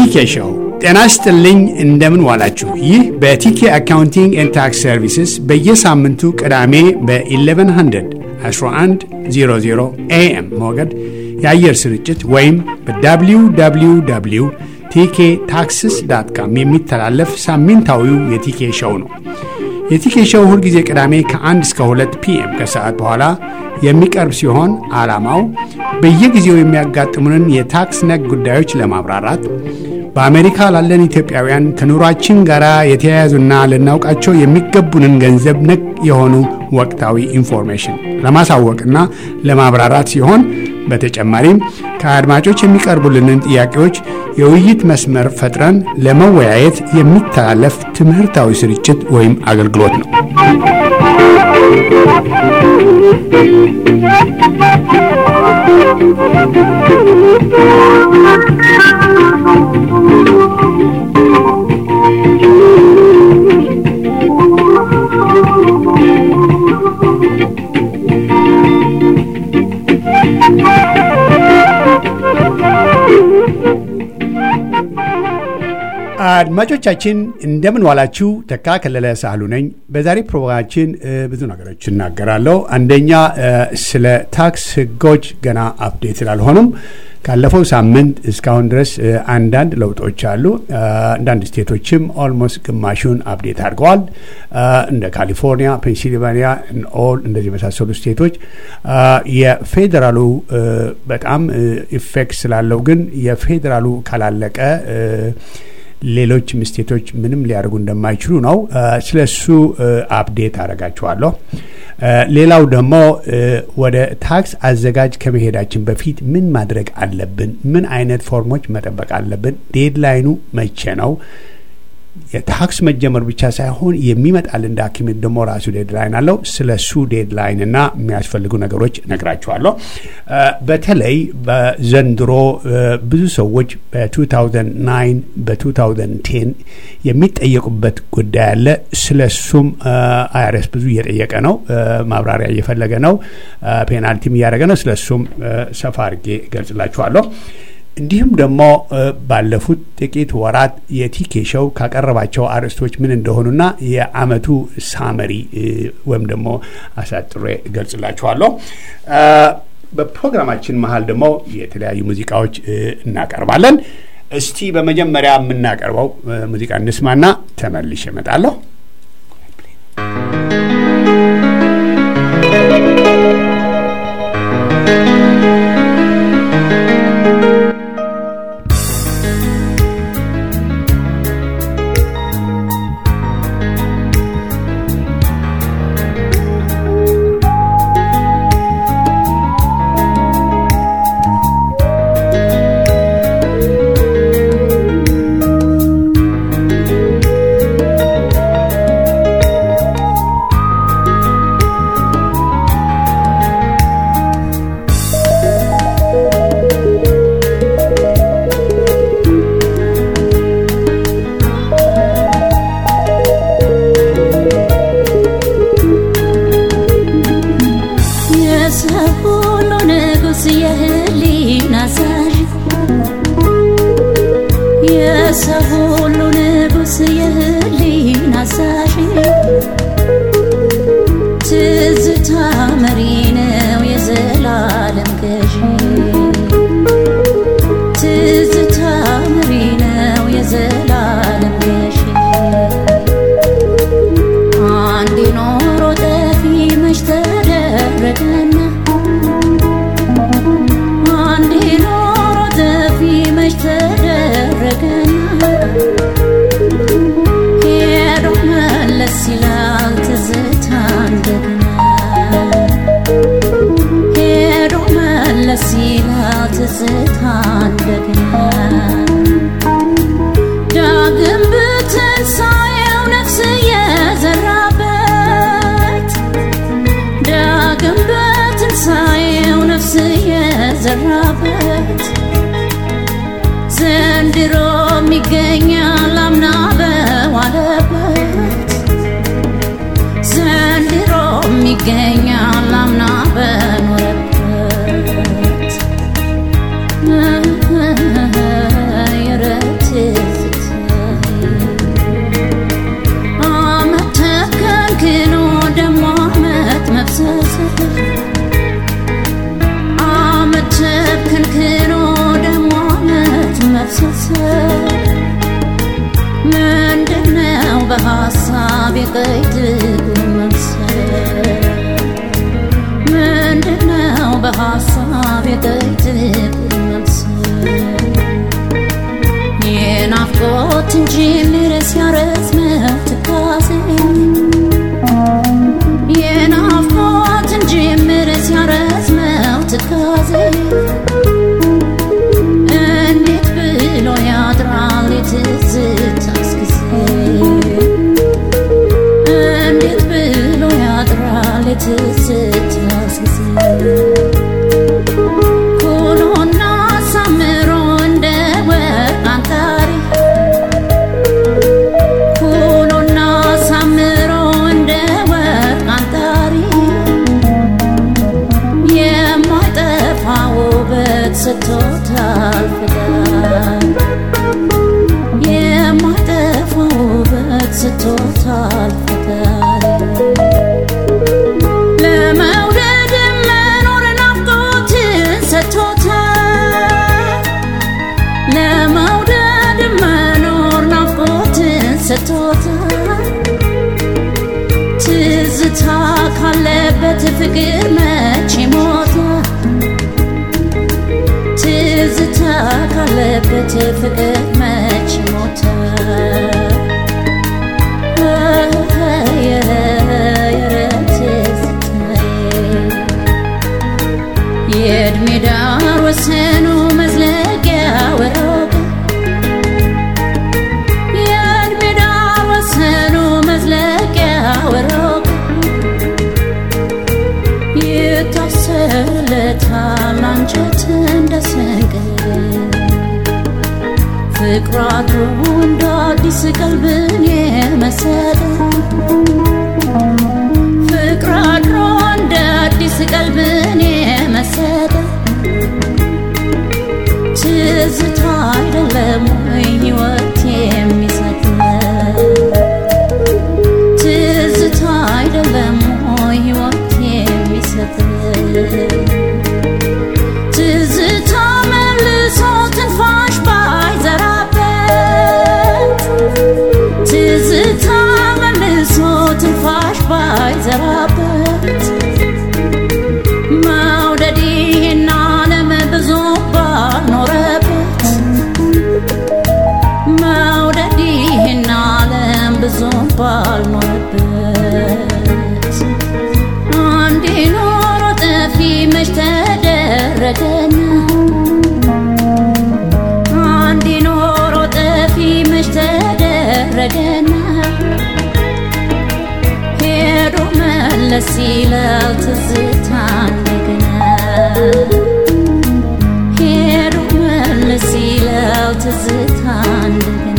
ቲኬ ሾው። ጤና ይስጥልኝ፣ እንደምን ዋላችሁ። ይህ በቲኬ አካውንቲንግ ኤንድ ታክስ ሰርቪስስ በየሳምንቱ ቅዳሜ በ1100 1100 ኤኤም ሞገድ የአየር ስርጭት ወይም በwww ቲኬ ታክስስ ዳት ካም የሚተላለፍ ሳምንታዊው የቲኬ ሾው ነው። የቲኬ ሾው ሁልጊዜ ቅዳሜ ከ1 እስከ 2 ፒኤም ከሰዓት በኋላ የሚቀርብ ሲሆን ዓላማው በየጊዜው የሚያጋጥሙንን የታክስ ነክ ጉዳዮች ለማብራራት በአሜሪካ ላለን ኢትዮጵያውያን ከኑሯችን ጋር የተያያዙና ልናውቃቸው የሚገቡንን ገንዘብ ነክ የሆኑ ወቅታዊ ኢንፎርሜሽን ለማሳወቅና ለማብራራት ሲሆን በተጨማሪም ከአድማጮች የሚቀርቡልንን ጥያቄዎች የውይይት መስመር ፈጥረን ለመወያየት የሚተላለፍ ትምህርታዊ ስርጭት ወይም አገልግሎት ነው። አድማጮቻችን እንደምን ዋላችሁ። ተካ ከለለ ሳህሉ ነኝ። በዛሬ ፕሮግራማችን ብዙ ነገሮች እናገራለሁ። አንደኛ ስለ ታክስ ሕጎች ገና አፕዴት ስላልሆኑም ካለፈው ሳምንት እስካሁን ድረስ አንዳንድ ለውጦች አሉ። አንዳንድ ስቴቶችም ኦልሞስት ግማሹን አፕዴት አድርገዋል። እንደ ካሊፎርኒያ፣ ፔንሲልቫኒያ ኦል እንደዚህ የመሳሰሉ ስቴቶች የፌዴራሉ በጣም ኢፌክት ስላለው ግን የፌዴራሉ ካላለቀ ሌሎች ስቴቶች ምንም ሊያደርጉ እንደማይችሉ ነው። ስለ እሱ አፕዴት አደርጋችኋለሁ። ሌላው ደግሞ ወደ ታክስ አዘጋጅ ከመሄዳችን በፊት ምን ማድረግ አለብን? ምን አይነት ፎርሞች መጠበቅ አለብን? ዴድላይኑ መቼ ነው? የታክስ መጀመር ብቻ ሳይሆን የሚመጣልን ዳኪሜንት ደግሞ ራሱ ዴድላይን አለው። ስለ እሱ ዴድላይን እና የሚያስፈልጉ ነገሮች ነግራችኋለሁ። በተለይ በዘንድሮ ብዙ ሰዎች በ2009 በ2010 የሚጠየቁበት ጉዳይ አለ። ስለ እሱም አይአርኤስ ብዙ እየጠየቀ ነው፣ ማብራሪያ እየፈለገ ነው፣ ፔናልቲም እያደረገ ነው። ስለ እሱም ሰፋ አድርጌ እገልጽላችኋለሁ። እንዲሁም ደግሞ ባለፉት ጥቂት ወራት የቲኬ ሾው ካቀረባቸው አርዕስቶች ምን እንደሆኑና የአመቱ ሳመሪ ወይም ደግሞ አሳጥሬ እገልጽላችኋለሁ። በፕሮግራማችን መሀል ደግሞ የተለያዩ ሙዚቃዎች እናቀርባለን። እስቲ በመጀመሪያ የምናቀርበው ሙዚቃ እንስማና ተመልሼ እመጣለሁ። ይገኛል አምና በዋለበት ዘንድሮም ይገኛል አምና በኖረበት የረት በሐሳብ የቀይት መምሰል ምንድነው በሐሳብ የቀይት መምሰል የናፍቆት እንጂ ምርስ ያረዝመው ትካዜ የናፍቆት እንጂ ምርስ ያረዝመው ትካዜ እንዴት ብሎ ያድራል የትዝታስ ጊዜ እንዴት ብሎ ያድራል የትዝታስ ጊዜ ኩሎና አሳምሮ እንደ ወርቅ አንጣሪ ኩሎና አሳምሮ እንደ ወርቅ አንጣሪ የማይጠፋ ውበት ስቶታል ፍቅር የማይጠፋ ውበት ስቶታል ፍቅር ለመውደድ መኖር ናፍቆትን ሰጥቶታል ለመውደድ መኖር ናፍቆትን ሰጥቶታል ትዝታ ካለበት ፍቅር መቼ ሞተ ትዝታ ካለበት ፍቅር መቼ ሞተ የእድሜ ዳር ወሰኑ መዝለቂያ ወሮቀ የእድሜ ዳር ወሰኑ መዝለቂያ ወሮቀ ይታሰርለታል አንጀት እንደ ሰንገል ፍቅሩ አድሮ እንደ አዲስ ቀልብን የመሰለ ፍቅሩ አድሮ እንደ አዲስ ቀልብን የመሰለ ትዝታ አይደለም ወይ ሕይወት የሚሰጥ ትዝታ አይደለም ወይ ሕይወት የሚሰጥ ትዝታ መልሶ ትንፋሽ ባይዘራበት ትዝታ መልሶ ትንፋሽ ባይዘራበት መውደድ ይህን ዓለም ብዙ ባልኖረበት መውደድ ይህን ዓለም ብዙ ባልኖረበት አንዴ ኖሮ ጠፊ መች ተደረገና አንዴ ኖሮ ጠፊ መች ተደረገና ሄዶ መለስ ይላል ትዝታ እንደገና ሄዶ መለስ ይላል ትዝታ እንደገና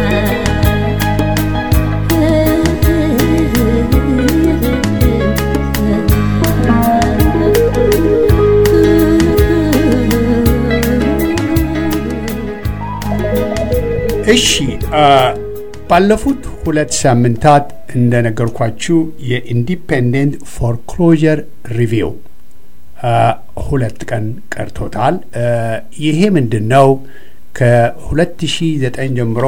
እሺ ባለፉት ሁለት ሳምንታት እንደነገርኳችሁ የኢንዲፔንደንት ፎርክሎጀር ሪቪው ሁለት ቀን ቀርቶታል። ይሄ ምንድን ነው? ከ2009 ጀምሮ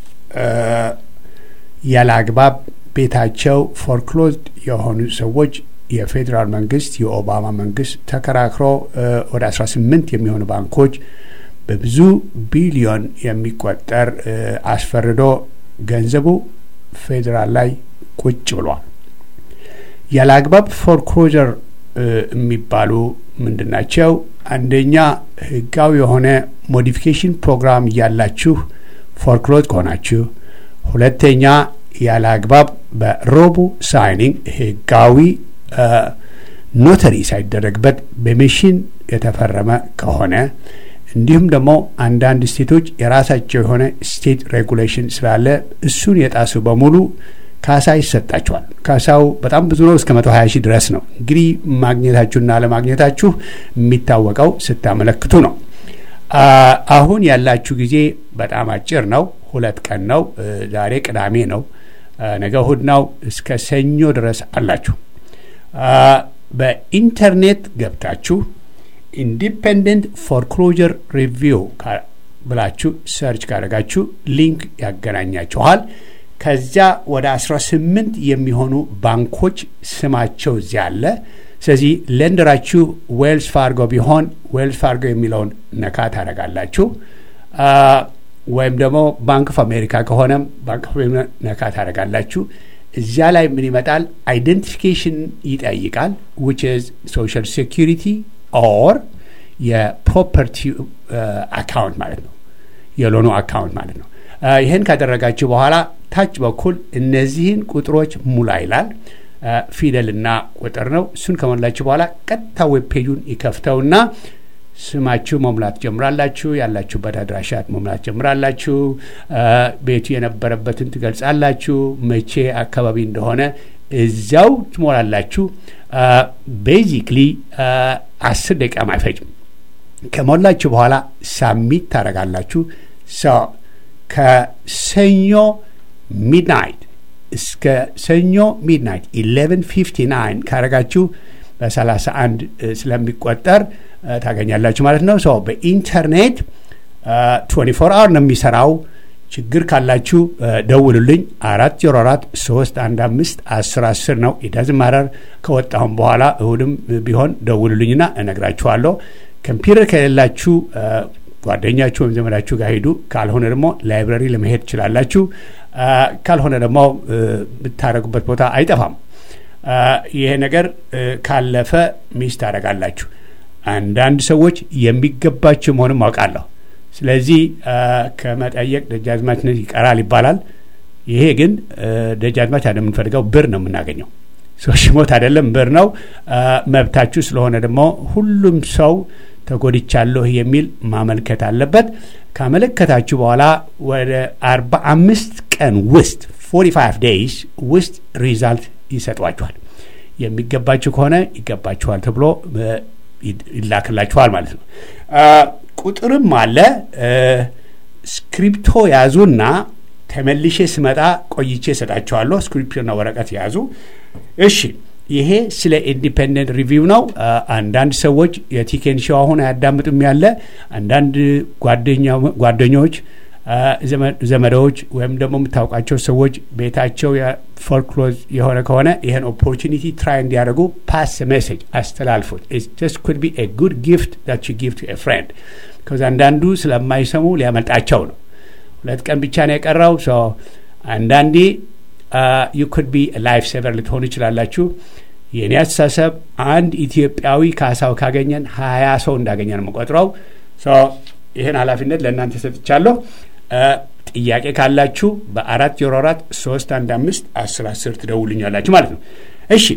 ያለ አግባብ ቤታቸው ፎርክሎዝድ የሆኑ ሰዎች የፌዴራል መንግስት የኦባማ መንግስት ተከራክሮ ወደ 18 የሚሆኑ ባንኮች በብዙ ቢሊዮን የሚቆጠር አስፈርዶ ገንዘቡ ፌዴራል ላይ ቁጭ ብሏል። ያለ አግባብ ፎርክሎጀር የሚባሉ ምንድን ናቸው? አንደኛ ህጋዊ የሆነ ሞዲፊኬሽን ፕሮግራም እያላችሁ ፎርክሎዝ ከሆናችሁ፣ ሁለተኛ ያለ አግባብ በሮቦ ሳይኒንግ ህጋዊ ኖተሪ ሳይደረግበት በሜሽን የተፈረመ ከሆነ እንዲሁም ደግሞ አንዳንድ ስቴቶች የራሳቸው የሆነ ስቴት ሬጉሌሽን ስላለ እሱን የጣሱ በሙሉ ካሳ ይሰጣቸዋል። ካሳው በጣም ብዙ ነው፣ እስከ መቶ ሀያ ሺህ ድረስ ነው። እንግዲህ ማግኘታችሁና አለማግኘታችሁ የሚታወቀው ስታመለክቱ ነው። አሁን ያላችሁ ጊዜ በጣም አጭር ነው። ሁለት ቀን ነው። ዛሬ ቅዳሜ ነው፣ ነገ እሁድ ነው። እስከ ሰኞ ድረስ አላችሁ። በኢንተርኔት ገብታችሁ ኢንዲፔንደንት ፎርክሎጀር ሪቪው ብላችሁ ሰርች ካደረጋችሁ ሊንክ ያገናኛችኋል። ከዚያ ወደ 18 የሚሆኑ ባንኮች ስማቸው እዚያ አለ። ስለዚህ ሌንደራችሁ ዌልስ ፋርጎ ቢሆን ዌልስ ፋርጎ የሚለውን ነካ ታደርጋላችሁ። ወይም ደግሞ ባንክ ኦፍ አሜሪካ ከሆነም ባንክ ኦፍ አሜሪካ ነካ ታደርጋላችሁ። እዚያ ላይ ምን ይመጣል? አይደንቲፊኬሽን ይጠይቃል። ዊች ኢዝ ሶሻል ሴኪሪቲ ኦር የፕሮፐርቲ አካውንት ማለት ነው፣ የሎኑ አካውንት ማለት ነው። ይህን ካደረጋችሁ በኋላ ታች በኩል እነዚህን ቁጥሮች ሙላ ይላል። ፊደልና ቁጥር ነው። እሱን ከሞላችሁ በኋላ ቀጥታ ዌብ ፔጁን ይከፍተውና ስማችሁ መሙላት ጀምራላችሁ። ያላችሁበት አድራሻ መሙላት ጀምራላችሁ። ቤቱ የነበረበትን ትገልጻላችሁ። መቼ አካባቢ እንደሆነ እዚያው ትሞላላችሁ። ቤዚክሊ አስር ደቂቃም አይፈጅም። ከሞላችሁ በኋላ ሳሚት ታደርጋላችሁ። ከሰኞ ሚድናይት እስከ ሰኞ ሚድናይት 1159 ካረጋችሁ በ31 ስለሚቆጠር ታገኛላችሁ ማለት ነው። ሰው በኢንተርኔት 24 አወር ነው የሚሰራው። ችግር ካላችሁ ደውሉልኝ። አራት ዜሮ አራት ሶስት አንድ አምስት አስር አስር ነው ኢዳዝ ማረር ከወጣሁም በኋላ እሁድም ቢሆን ደውሉልኝና እነግራችኋለሁ። ኮምፒውተር ከሌላችሁ ጓደኛችሁ ወይም ዘመዳችሁ ጋር ሂዱ። ካልሆነ ደግሞ ላይብረሪ ለመሄድ ትችላላችሁ። ካልሆነ ደግሞ የምታደረጉበት ቦታ አይጠፋም። ይሄ ነገር ካለፈ ሚስ ታደርጋላችሁ። አንዳንድ ሰዎች የሚገባችሁ መሆንም አውቃለሁ። ስለዚህ ከመጠየቅ ደጃዝማችነት ይቀራል ይባላል። ይሄ ግን ደጃዝማች አይደለም የምንፈልገው፣ ብር ነው የምናገኘው። ሰው ሽሞት አይደለም ብር ነው። መብታችሁ ስለሆነ ደግሞ ሁሉም ሰው ተጎድቻለሁ የሚል ማመልከት አለበት። ካመለከታችሁ በኋላ ወደ አርባ አምስት ቀን ውስጥ ፎርቲ ፋይቭ ዴይስ ውስጥ ሪዛልት ይሰጧችኋል። የሚገባችሁ ከሆነ ይገባችኋል ተብሎ ይላክላችኋል ማለት ነው። ቁጥርም አለ። ስክሪፕቶ ያዙና ተመልሼ ስመጣ ቆይቼ እሰጣችኋለሁ። ስክሪፕቶና ወረቀት ያዙ። እሺ፣ ይሄ ስለ ኢንዲፔንደንት ሪቪው ነው። አንዳንድ ሰዎች የቲኬን ሾው አሁን አያዳምጡም ያለ አንዳንድ ጓደኞች ዘመዶች ወይም ደግሞ የምታውቃቸው ሰዎች ቤታቸው ፎርክሎዝ የሆነ ከሆነ ይህን ኦፖርቹኒቲ ትራይ እንዲያደርጉ ፓስ ሜሴጅ አስተላልፉት። ጀስት ኩድ ቢ ኤ ጉድ ጊፍት ዳት ዩ ጊቭ ቱ ኤ ፍሬንድ ከዚ አንዳንዱ ስለማይሰሙ ሊያመልጣቸው ነው። ሁለት ቀን ብቻ ነው የቀረው። አንዳንዴ ዩ ኩድ ቢ ላይፍ ሴቨር ልትሆኑ ይችላላችሁ። የእኔ አስተሳሰብ አንድ ኢትዮጵያዊ ካሳው ካገኘን ሀያ ሰው እንዳገኘ ነው የምቆጥረው። ይህን ኃላፊነት ለእናንተ ሰጥቻለሁ። ጥያቄ ካላችሁ በአራት ዜሮ አራት ሶስት አንድ አምስት አስር አስር ትደውልኛላችሁ ማለት ነው። እሺ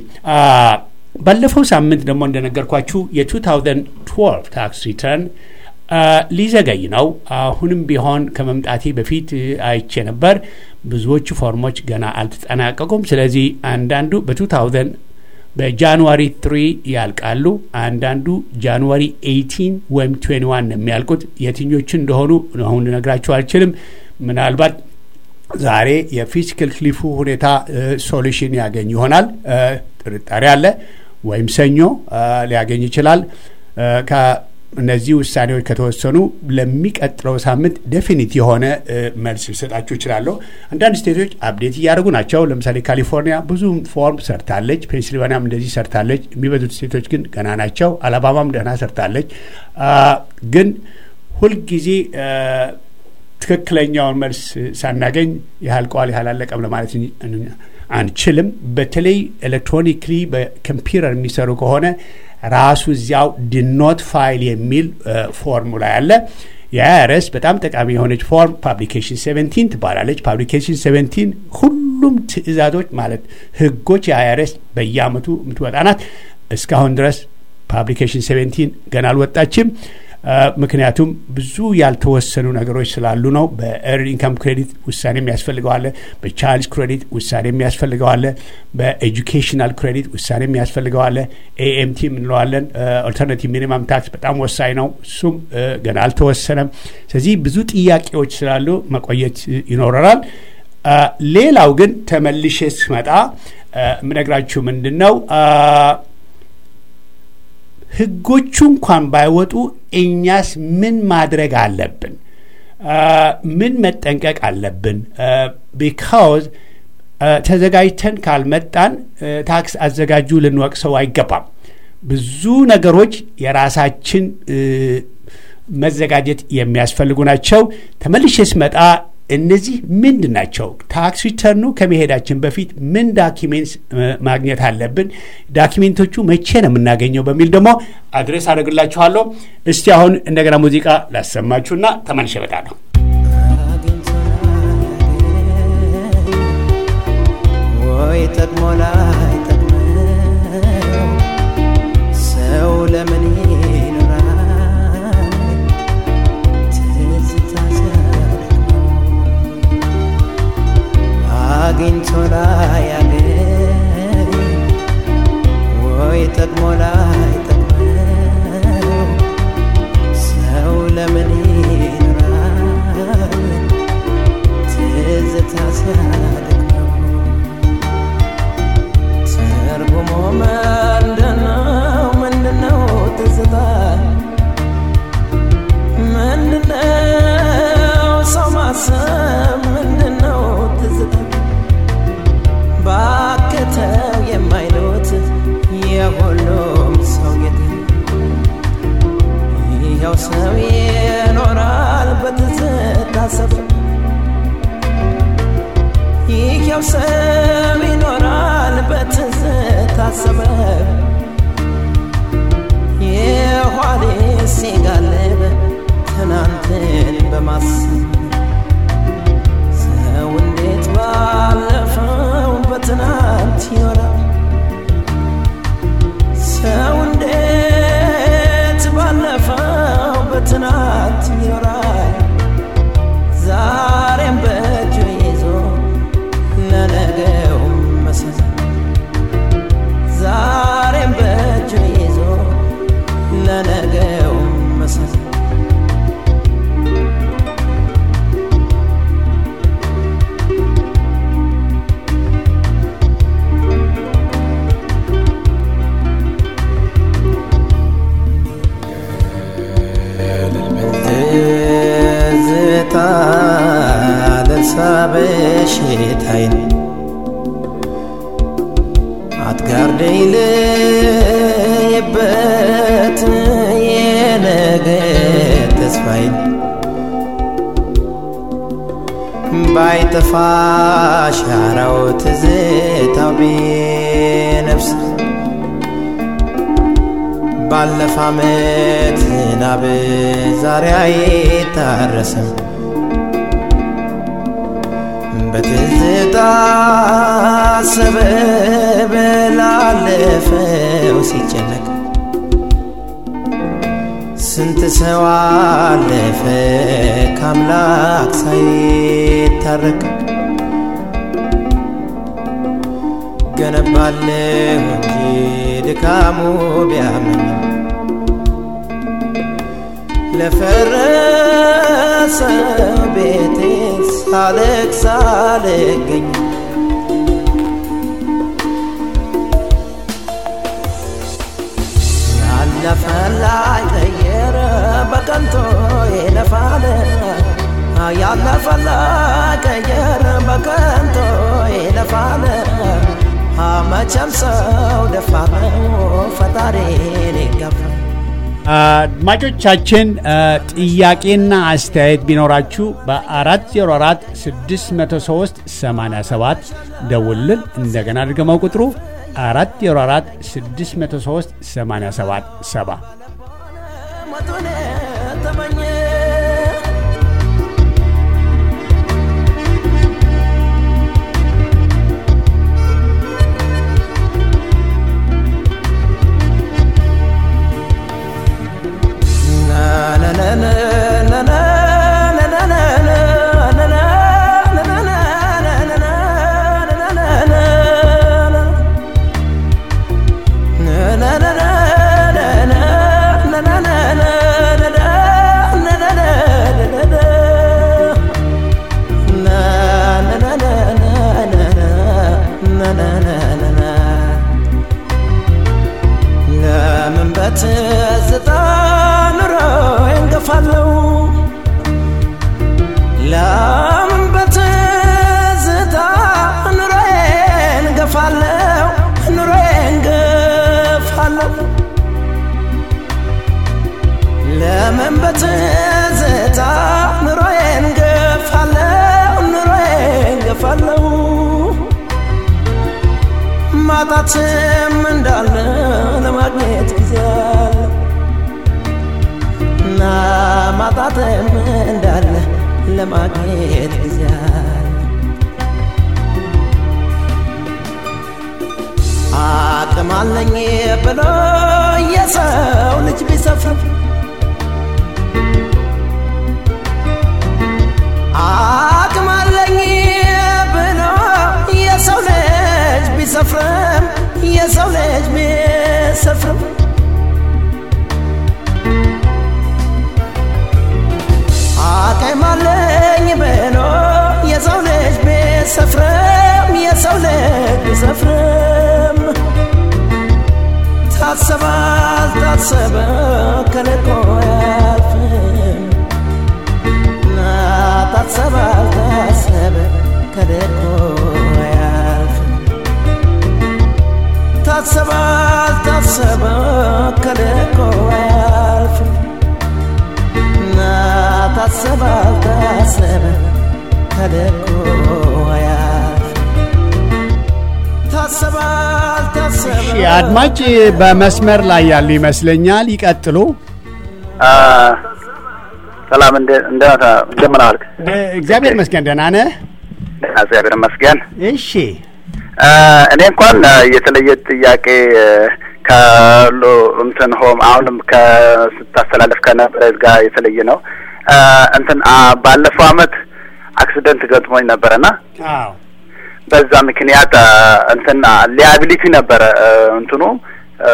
ባለፈው ሳምንት ደግሞ እንደነገርኳችሁ የ2012 ታክስ ሪተርን ሊዘገይ ነው። አሁንም ቢሆን ከመምጣቴ በፊት አይቼ ነበር። ብዙዎቹ ፎርሞች ገና አልተጠናቀቁም። ስለዚህ አንዳንዱ በ2000 በጃንዋሪ 3 ያልቃሉ። አንዳንዱ ጃንዋሪ 18 ወይም 21 የሚያልቁት የትኞቹ እንደሆኑ አሁን ልነግራችሁ አልችልም። ምናልባት ዛሬ የፊዚካል ክሊፉ ሁኔታ ሶሉሽን ያገኝ ይሆናል፣ ጥርጣሬ አለ። ወይም ሰኞ ሊያገኝ ይችላል። እነዚህ ውሳኔዎች ከተወሰኑ ለሚቀጥለው ሳምንት ዴፊኒት የሆነ መልስ ሊሰጣችሁ ይችላለሁ። አንዳንድ ስቴቶች አፕዴት እያደረጉ ናቸው። ለምሳሌ ካሊፎርኒያ ብዙ ፎርም ሰርታለች። ፔንሲልቫኒያም እንደዚህ ሰርታለች። የሚበዙት ስቴቶች ግን ገና ናቸው። አላባማም ደህና ሰርታለች። ግን ሁልጊዜ ትክክለኛውን መልስ ሳናገኝ ያህልቀዋል ያህል አለቀም ለማለት አንችልም። በተለይ ኤሌክትሮኒክሊ በኮምፒውተር የሚሰሩ ከሆነ ራሱ እዚያው ድኖት ፋይል የሚል ፎርሙላ ያለ የአይአርኤስ በጣም ጠቃሚ የሆነች ፎርም ፓብሊኬሽን ሴቨንቲን ትባላለች። ፓብሊኬሽን ሴቨንቲን ሁሉም ትዕዛዞች ማለት ህጎች የአይአርኤስ በየአመቱ የምትወጣ ናት። እስካሁን ድረስ ፓብሊኬሽን ሴቨንቲን ገና አልወጣችም። ምክንያቱም ብዙ ያልተወሰኑ ነገሮች ስላሉ ነው። በኤርድ ኢንካም ክሬዲት ውሳኔ የሚያስፈልገዋለ፣ በቻይልድ ክሬዲት ውሳኔ የሚያስፈልገዋለ፣ በኤጁኬሽናል ክሬዲት ውሳኔ የሚያስፈልገዋለ። ኤኤምቲ የምንለዋለን ኦልተርናቲቭ ሚኒማም ታክስ በጣም ወሳኝ ነው። እሱም ገና አልተወሰነም። ስለዚህ ብዙ ጥያቄዎች ስላሉ መቆየት ይኖረናል። ሌላው ግን ተመልሼ ስመጣ የምነግራችሁ ምንድን ነው ህጎቹ እንኳን ባይወጡ እኛስ ምን ማድረግ አለብን? ምን መጠንቀቅ አለብን? ቢካውዝ ተዘጋጅተን ካልመጣን ታክስ አዘጋጁ ልንወቅሰው አይገባም። ብዙ ነገሮች የራሳችን መዘጋጀት የሚያስፈልጉ ናቸው። ተመልሼ ስመጣ እነዚህ ምንድን ናቸው? ታክስ ሪተርኑ ከመሄዳችን በፊት ምን ዳኪሜንትስ ማግኘት አለብን? ዳኪሜንቶቹ መቼ ነው የምናገኘው? በሚል ደግሞ አድሬስ አደርግላችኋለሁ። እስቲ አሁን እንደገና ሙዚቃ ላሰማችሁና ተመልሼ እመጣለሁ። ወይ ጠቅሞ ላይ ጠቅመው ሰው ለምን ይኖራል ትዝታ ሲያደክመው አግኝቶ ላይ ያገኝ ወይ ጠቅሞ ላይ ጠቅመው ሰው ለምን ይኖራል ትዝታ ሲያደክመው ትርጉሙ ምንድነው? ምንድነው ትዝታ? ምንድነው ሰው ማሰብ? ምንድነው ትዝታ? ባከተው የማይሉት የሁሉም ሰው ጌታ ይኸው ሰው ይኖራል በትዝታ ሰፈር ይኸው ሰው ይኖራል በትዝታ ሰበብ የኋሌ ሲጋልብ ትናንትን በማሰብ ሰው እንዴት ባለፈው በትናንት ይኖራል ሰው እንዴት ባለፈው በትናንት ይኖራል ዛሬም በእጁ ይዞ ለነገው መሰረት ዛሬም በእጁ ይዞ ለነገው መሰረት ትዝታ ልርሳ በሽታይን አትጋርደኝ ልይበት የነገ ተስፋይን ባይጠፋ ሻራው ትዝታው ቢነፍስ ባለፈ ዓመት ዝናብ ዛሬ አይታረስም በትዝታ ሰበብ ላለፈው ሲጨነቅ ስንት ሰው አለፈ ከአምላክ ሳይታረቅ ገነባለሁ እንጂ ድካሙ ቢያመኝ ለፈረሰ ቤቴ ሳለቅስ ሳልገኝ ያለፈ ላይ ቀየረ በቀንቶ ይለፋል ያለፈ ላይ ቀየረ በቀንቶ ይለፋል መቼም ሰው ደፋር ነው ፈጣሪን ይገፋል አድማጮቻችን ጥያቄና አስተያየት ቢኖራችሁ በ404 603 87 ደውልን። እንደገና ድገመው ቁጥሩ 404 603 87 7 ሞቱን ተመኘ ለምን በትዝታ ኑሮ እንገፋለው ለምን በትዝታ ኑሮዬን ገፋለሁ ኑሮዬን ገፋለሁ ለምን በትዝታ ኑሮዬን ገፋለሁ ኑሮዬን ገፋለሁ ማጣትም እንዳለ ለማግኘት ጊዜ አለ እና ማጣትም እንዳለ ለማግኘት ጊዜ አለ አቅም አለኝ ብሎ የሰው ልጅ ቢሰፍር አቅም አለኝ ብሎ የሰው ልጅ ቢሰፍርም የሰው ልጅ ቢሰፍርም አቅም አለኝ ብሎ የሰው ልጅ ቢሰፍርም የሰው ልጅ ቢሰፍርም ታሰበ አልታሰበ ከልኮ አያልፍም ታሰበ አልታሰበ ከልኮ አያልፍም ታሰበ አልታሰበ ከልኮ አያልፍም ታሰበ አልታሰበ ከልኮ አያልፍም ታሰበ አልታሰበ እሺ አድማጭ በመስመር ላይ ያሉ ይመስለኛል። ይቀጥሉ። ሰላም እንደ- እንደ- እንደምን ዋልክ? እግዚአብሔር ይመስገን ደህና ነህ? እግዚአብሔር ይመስገን። እሺ አ፣ እኔ እንኳን አ፣ የተለየ ጥያቄ አ፣ ከሎ እንትን ሆም አሁንም ከስታስተላለፍ ከነበረ ጋር የተለየ ነው። አ፣ እንትን አ፣ ባለፈው አመት አክሲደንት ገጥሞኝ ነበረና አዎ በዛ ምክንያት አ፣ እንትን ሊያቢሊቲ ነበረ አ፣ እንትኑ አ፣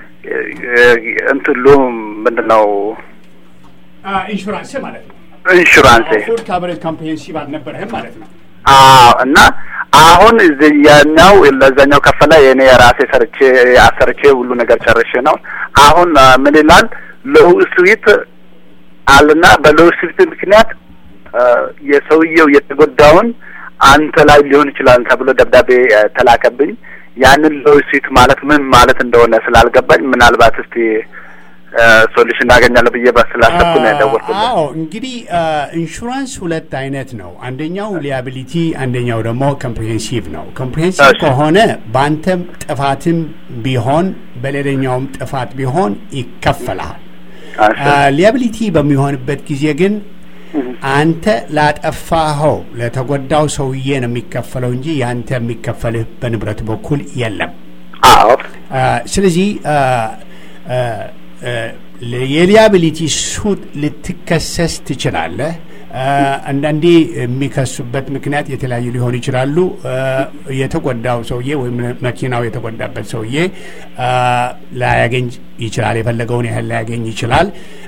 እንትሉ ምንድን ነው ኢንሹራንስ ማለት ነው። ኢንሹራንስ ፉድ ካቨሬጅ ኮምፕሬሄንሲቭ አልነበረህም ማለት ነው። አዎ እና አሁን ያኛው ለዛኛው ከፈለ የኔ የራሴ ሰርቼ አሰርቼ ሁሉ ነገር ጨርሼ ነው። አሁን አ፣ ምን ይላል ሎው ስዊት አለና በሎው ስዊት ምክንያት አ፣ የሰውየው የተጎዳውን አንተ ላይ ሊሆን ይችላል ተብሎ ደብዳቤ አ፣ ተላከብኝ። ያንን ሎው ስዊት ማለት ምን ማለት እንደሆነ ስላልገባኝ ምናልባት እስቲ ሶሉሽን እናገኛለሁ ብዬ ስላሰብኩ ነው የደወልኩት። አዎ እንግዲህ ኢንሹራንስ ሁለት አይነት ነው። አንደኛው ሊያቢሊቲ፣ አንደኛው ደግሞ ኮምፕሪሄንሲቭ ነው። ኮምፕሪሄንሲቭ እሺ። ከሆነ በአንተም ጥፋትም ቢሆን በሌላኛውም ጥፋት ቢሆን ይከፈላል። እሺ። ሊያቢሊቲ በሚሆንበት ጊዜ ግን አንተ ላጠፋኸው ለተጎዳው ሰውዬ ነው የሚከፈለው እንጂ ያንተ የሚከፈልህ በንብረት በኩል የለም። አዎ አ፣ ስለዚህ አ፣ አ፣ አ፣ የሊያቢሊቲ ሱት ልትከሰስ ትችላለህ። አ፣ አንዳንዴ የሚከሱበት ምክንያት የተለያዩ ሊሆኑ ይችላሉ። አ፣ የተጎዳው ሰውዬ ወይም መኪናው የተጎዳበት ሰውዬ አ፣ ላያገኝ ይችላል፣ የፈለገውን ያህል ላያገኝ ይችላል።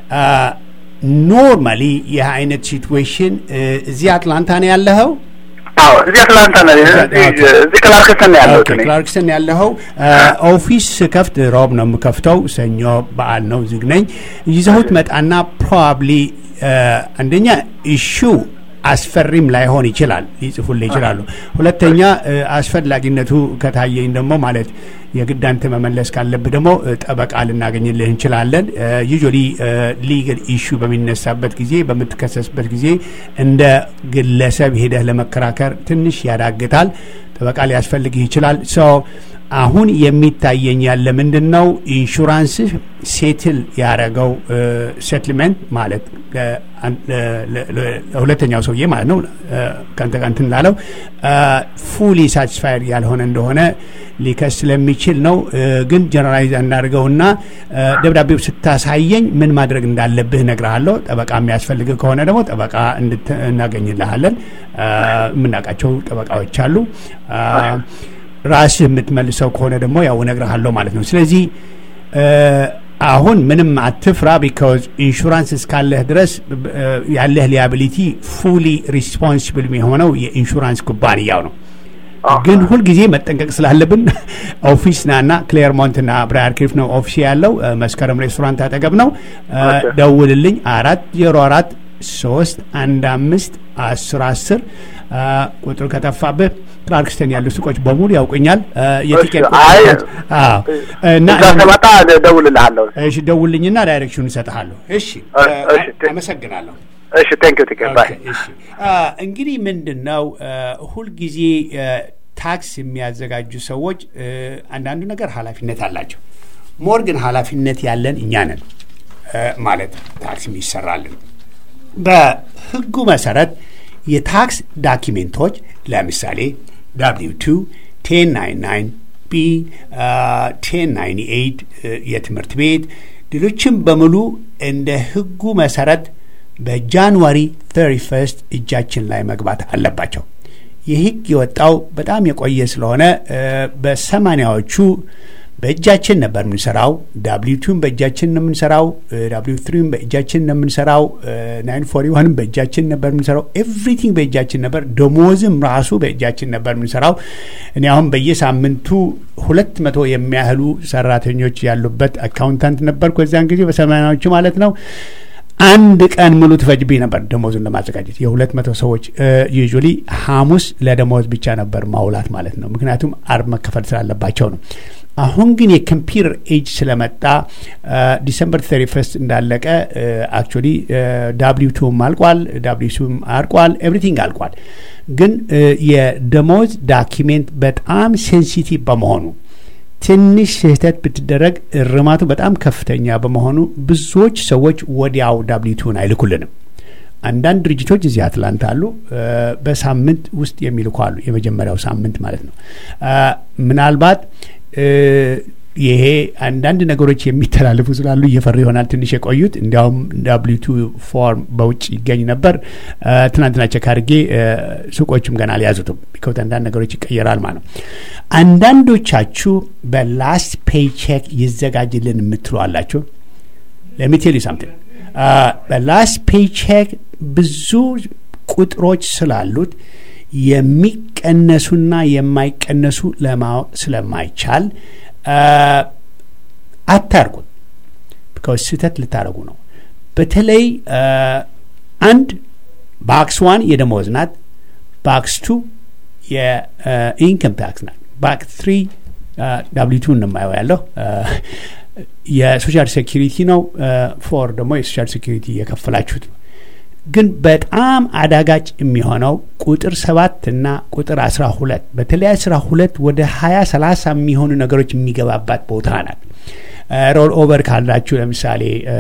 ኖርማሊ ይህ አይነት ሲትዌሽን እዚህ አትላንታ ነው ያለኸው? አዎ እዚህ አትላንታ ነው። እዚህ እዚህ ክላርክስተን ነው ያለሁት እኔ። ክላርክስተን ያለኸው ኦፊስ ከፍት ሮብ ነው የምከፍተው። ሰኞ በዓል ነው ዝግ ነኝ። ይዘሁት መጣና ፕሮባብሊ አንደኛ ኢሹ አስፈሪም ላይሆን ይችላል፣ ሊጽፉልህ ይችላሉ። ሁለተኛ እ፣ አስፈላጊነቱ ከታየኝ ደግሞ ማለት የግድ አንተ መመለስ ካለብህ ደግሞ እ፣ ጠበቃ ልናገኝልህ እንችላለን። ዩዥዋሊ ሊገል ኢሹ በሚነሳበት ጊዜ በምትከሰስበት ጊዜ እንደ ግለሰብ ሄደህ ለመከራከር ትንሽ ያዳግታል። ጠበቃ ሊያስፈልግህ ይችላል። ሶ አሁን የሚታየኝ ያለ ምንድን ነው ኢንሹራንስህ ሴትል ያደረገው ሴትልመንት ማለት ለ- ለ- ለ- ለ- ለሁለተኛው ሰውዬ ማለት ነው እ፣ ከአንተ ጋር እንትን ላለው ፉሊ ሳቲስፋይድ ያልሆነ እንደሆነ ሊከስ ስለሚችል ነው። እ፣ ግን ጀነራላይዝ እናድርገውና እ፣ ደብዳቤው ስታሳየኝ ምን ማድረግ እንዳለብህ እነግርሃለሁ። ጠበቃ የሚያስፈልግህ ከሆነ ደግሞ ጠበቃ እንድት- እናገኝልሃለን። እ፣ የምናውቃቸው ጠበቃዎች አሉ። እ፣ ራስህ የምትመልሰው ከሆነ ደግሞ ያው እነግርሃለሁ ማለት ነው። ስለዚህ እ፣ አሁን ምንም አትፍራ። ቢካዝ ኢንሹራንስ እስካለህ ድረስ እ፣ ያለህ ሊያቢሊቲ ፉሊ ሪስፖንሲብል የሆነው የኢንሹራንስ ኩባንያው ነው። ግን ሁልጊዜ መጠንቀቅ ስላለብን ኦፊስ ናና ክሌርሞንት ና ብራያር ክሊፍ ነው ኦፊስ ያለው እ፣ መስከረም ሬስቶራንት አጠገብ ነው። እ፣ ኦኬ። ደውልልኝ አራት ዜሮ አራት ሶስት አንድ አምስት አስር አስር ቁጥሩ ከጠፋብህ ክላርክስተን ያሉ ሱቆች በሙሉ ያውቁኛል። የቲኬት አይ አዎ። እና እዛ ስመጣ እደውልልሃለሁ። እሺ ደውልኝና ዳይሬክሽን እሰጥሃለሁ። እሺ እሺ፣ ቴ- አመሰግናለሁ። እሺ ቴንክ ዩ ቲኬት ባይ ኦኬ፣ እሺ። አ፣ እንግዲህ ምንድን ነው አ፣ ሁልጊዜ አ፣ ታክስ የሚያዘጋጁ ሰዎች አ፣ አንዳንዱ ነገር ኃላፊነት አላቸው። ሞር ግን ኃላፊነት ያለን እኛ ነን አ፣ ማለት ታክስ የሚሰራልን በህጉ መሰረት የታክስ ዳኪሜንቶች ለምሳሌ ዳብሊው ቱ ቴን ናይን ናይን ቢ ቴን ናይን ኤይት የትምህርት ቤት ሌሎችም በሙሉ እንደ ህጉ መሰረት በጃንዋሪ 31 እጃችን ላይ መግባት አለባቸው። ይህ ህግ የወጣው በጣም የቆየ ስለሆነ እ፣ በሰማኒያዎቹ በእጃችን ነበር የምንሰራው። ዳብሊው ቱን በእጃችን ነው የምንሰራው። ዳብሊው ትሪን በእጃችን ነው የምንሰራው። ናይን ፎሪ ዋንም በእጃችን ነበር የምንሰራው። ኤቭሪቲንግ በእጃችን ነበር። ደሞዝም ራሱ በእጃችን ነበር የምንሰራው። እኔ አሁን በየሳምንቱ ሁለት መቶ የሚያህሉ ሰራተኞች ያሉበት አካውንታንት ነበርኩ በዚያን ጊዜ በሰማኒያዎቹ ማለት ነው። አንድ ቀን ሙሉ ትፈጅብኝ ነበር ደሞዙን ለማዘጋጀት የሁለት መቶ ሰዎች ዩዥዋሊ ሐሙስ ለደሞዝ ብቻ ነበር ማውላት ማለት ነው። ምክንያቱም አርብ መከፈል ስላለባቸው ነው። አሁን ግን የኮምፒውተር ኤጅ ስለመጣ ዲሰምበር 31 እንዳለቀ አክቹዋሊ ዳብሊው ቱም አልቋል፣ ዳብሊው ቱም አልቋል፣ ኤቭሪቲንግ አልቋል። ግን እ፣ የደሞዝ ዳኪሜንት በጣም ሴንሲቲቭ በመሆኑ ትንሽ ስህተት ብትደረግ እርማቱ በጣም ከፍተኛ በመሆኑ ብዙዎች ሰዎች ወዲያው ዳብሊቱን አይልኩልንም። አንዳንድ ድርጅቶች እዚህ አትላንታ አሉ፣ እ፣ በሳምንት ውስጥ የሚልኩ አሉ። የመጀመሪያው ሳምንት ማለት ነው። እ፣ ምናልባት እ፣ ይሄ አንዳንድ ነገሮች የሚተላለፉ ስላሉ እየፈሩ ይሆናል ትንሽ የቆዩት። እንዲያውም ዳብሊቱ ፎርም በውጭ ይገኝ ነበር። እ፣ ትናንትና ቼክ አድርጌ እ፣ ሱቆቹም ገና አልያዙትም። ቢኮዝ አንዳንድ ነገሮች ይቀየራል ማለት ነው። አንዳንዶቻችሁ በላስት ፔይ ቼክ ይዘጋጅልን የምትሉ አላችሁ። ለሚቴል ሳምቲንግ በላስት ፔይ ቼክ ብዙ ቁጥሮች ስላሉት የሚቀነሱና የማይቀነሱ ለማወቅ ስለማይቻል አ፣ አታርጉት። ቢካዝ ስህተት ልታደርጉ ነው። በተለይ አ፣ አንድ ባክስ ዋን የደሞዝ ናት። ባክስ ቱ የኢንከም ታክስ ናት። ባክስ ትሪ ዳብሊቱ እንማየው ያለው አ፣ የሶሻል ሴኪሪቲ ነው። ፎር ደግሞ የሶሻል ሴኪሪቲ የከፈላችሁት ነው። ግን በጣም አዳጋጭ የሚሆነው ቁጥር ሰባት እና ቁጥር አስራ ሁለት በተለይ አስራ ሁለት ወደ ሀያ ሰላሳ የሚሆኑ ነገሮች የሚገባባት ቦታ ናት። ሮል ኦቨር ካላችሁ ለምሳሌ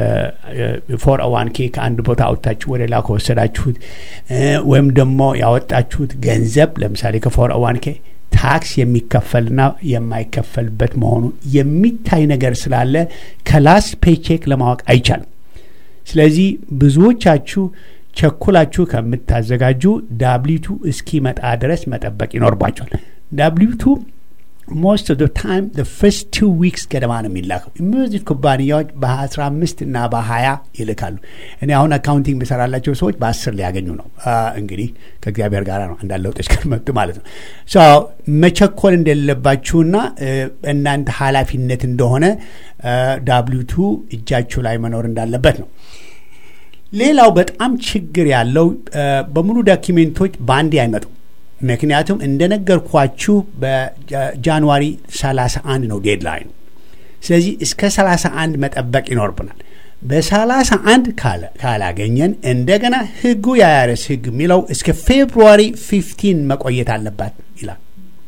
ፎር ዋን ኬ ከአንድ ቦታ አውጥታችሁ ወደ ሌላ ከወሰዳችሁት እ፣ ወይም ደግሞ ያወጣችሁት ገንዘብ ለምሳሌ ከፎር ዋን ኬ ታክስ የሚከፈልና የማይከፈልበት መሆኑ የሚታይ ነገር ስላለ ከላስት ፔቼክ ለማወቅ አይቻልም። ስለዚህ ብዙዎቻችሁ ቸኩላችሁ ከምታዘጋጁ ዳብሊቱ እስኪመጣ ድረስ መጠበቅ ይኖርባቸዋል። ዳብሊቱ ሞስት ኦፍ ታይም ፈርስት ቱ ዊክስ ገደማ ነው የሚላከው። የሚወስዱት ኩባንያዎች በ15 እና በ20 ይልካሉ። እኔ አሁን አካውንቲንግ በሰራላቸው ሰዎች በ10 ሊያገኙ ነው። አ፣ እንግዲህ ከእግዚአብሔር ጋር ነው አንዳንድ ለውጦች ከመጡ ማለት ነው። ሶ መቸኮል እንደሌለባችሁና እ፣ እናንተ ኃላፊነት እንደሆነ ዳብሊቱ እጃችሁ ላይ መኖር እንዳለበት ነው። ሌላው በጣም ችግር ያለው እ፣ በሙሉ ዶኪሜንቶች በአንዴ አይመጡም። ምክንያቱም እንደነገርኳችሁ በጃንዋሪ 31 ነው ዴድላይኑ። ስለዚህ እስከ 31 መጠበቅ ይኖርብናል። በ31 ካለ- ካላገኘን እንደገና ህጉ የአያረስ ህግ የሚለው እስከ ፌብሩዋሪ 15 መቆየት አለባት ይላል።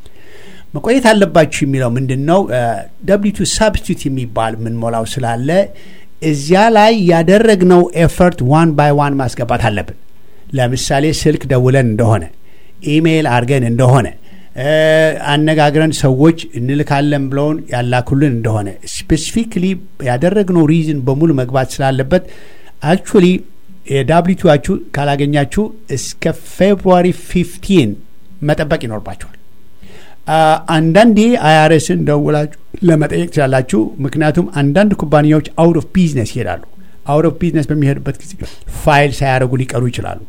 መቆየት አለባችሁ የሚለው ምንድን ነው? ደብሊቱ ሳብስቲቱት የሚባል የምንሞላው ስላለ እዚያ ላይ ያደረግነው ኤፈርት ዋን ባይ ዋን ማስገባት አለብን። ለምሳሌ ስልክ ደውለን እንደሆነ ኢሜይል አድርገን እንደሆነ እ፣ አነጋግረን ሰዎች እንልካለን ብለውን ያላኩልን እንደሆነ ስፔሲፊክሊ ያደረግነው ሪዝን በሙሉ መግባት ስላለበት አክቹዋሊ የዳብሊቱችሁ ካላገኛችሁ እስከ ፌብሩዋሪ 15 መጠበቅ ይኖርባችኋል። አ፣ አንዳንዴ አይአርኤስን ደውላችሁ ለመጠየቅ ትችላላችሁ። ምክንያቱም አንዳንድ ኩባንያዎች አውት ኦፍ ቢዝነስ ይሄዳሉ። አውት ኦፍ ቢዝነስ በሚሄዱበት ጊዜ ፋይል ሳያደርጉ ሊቀሩ ይችላሉ።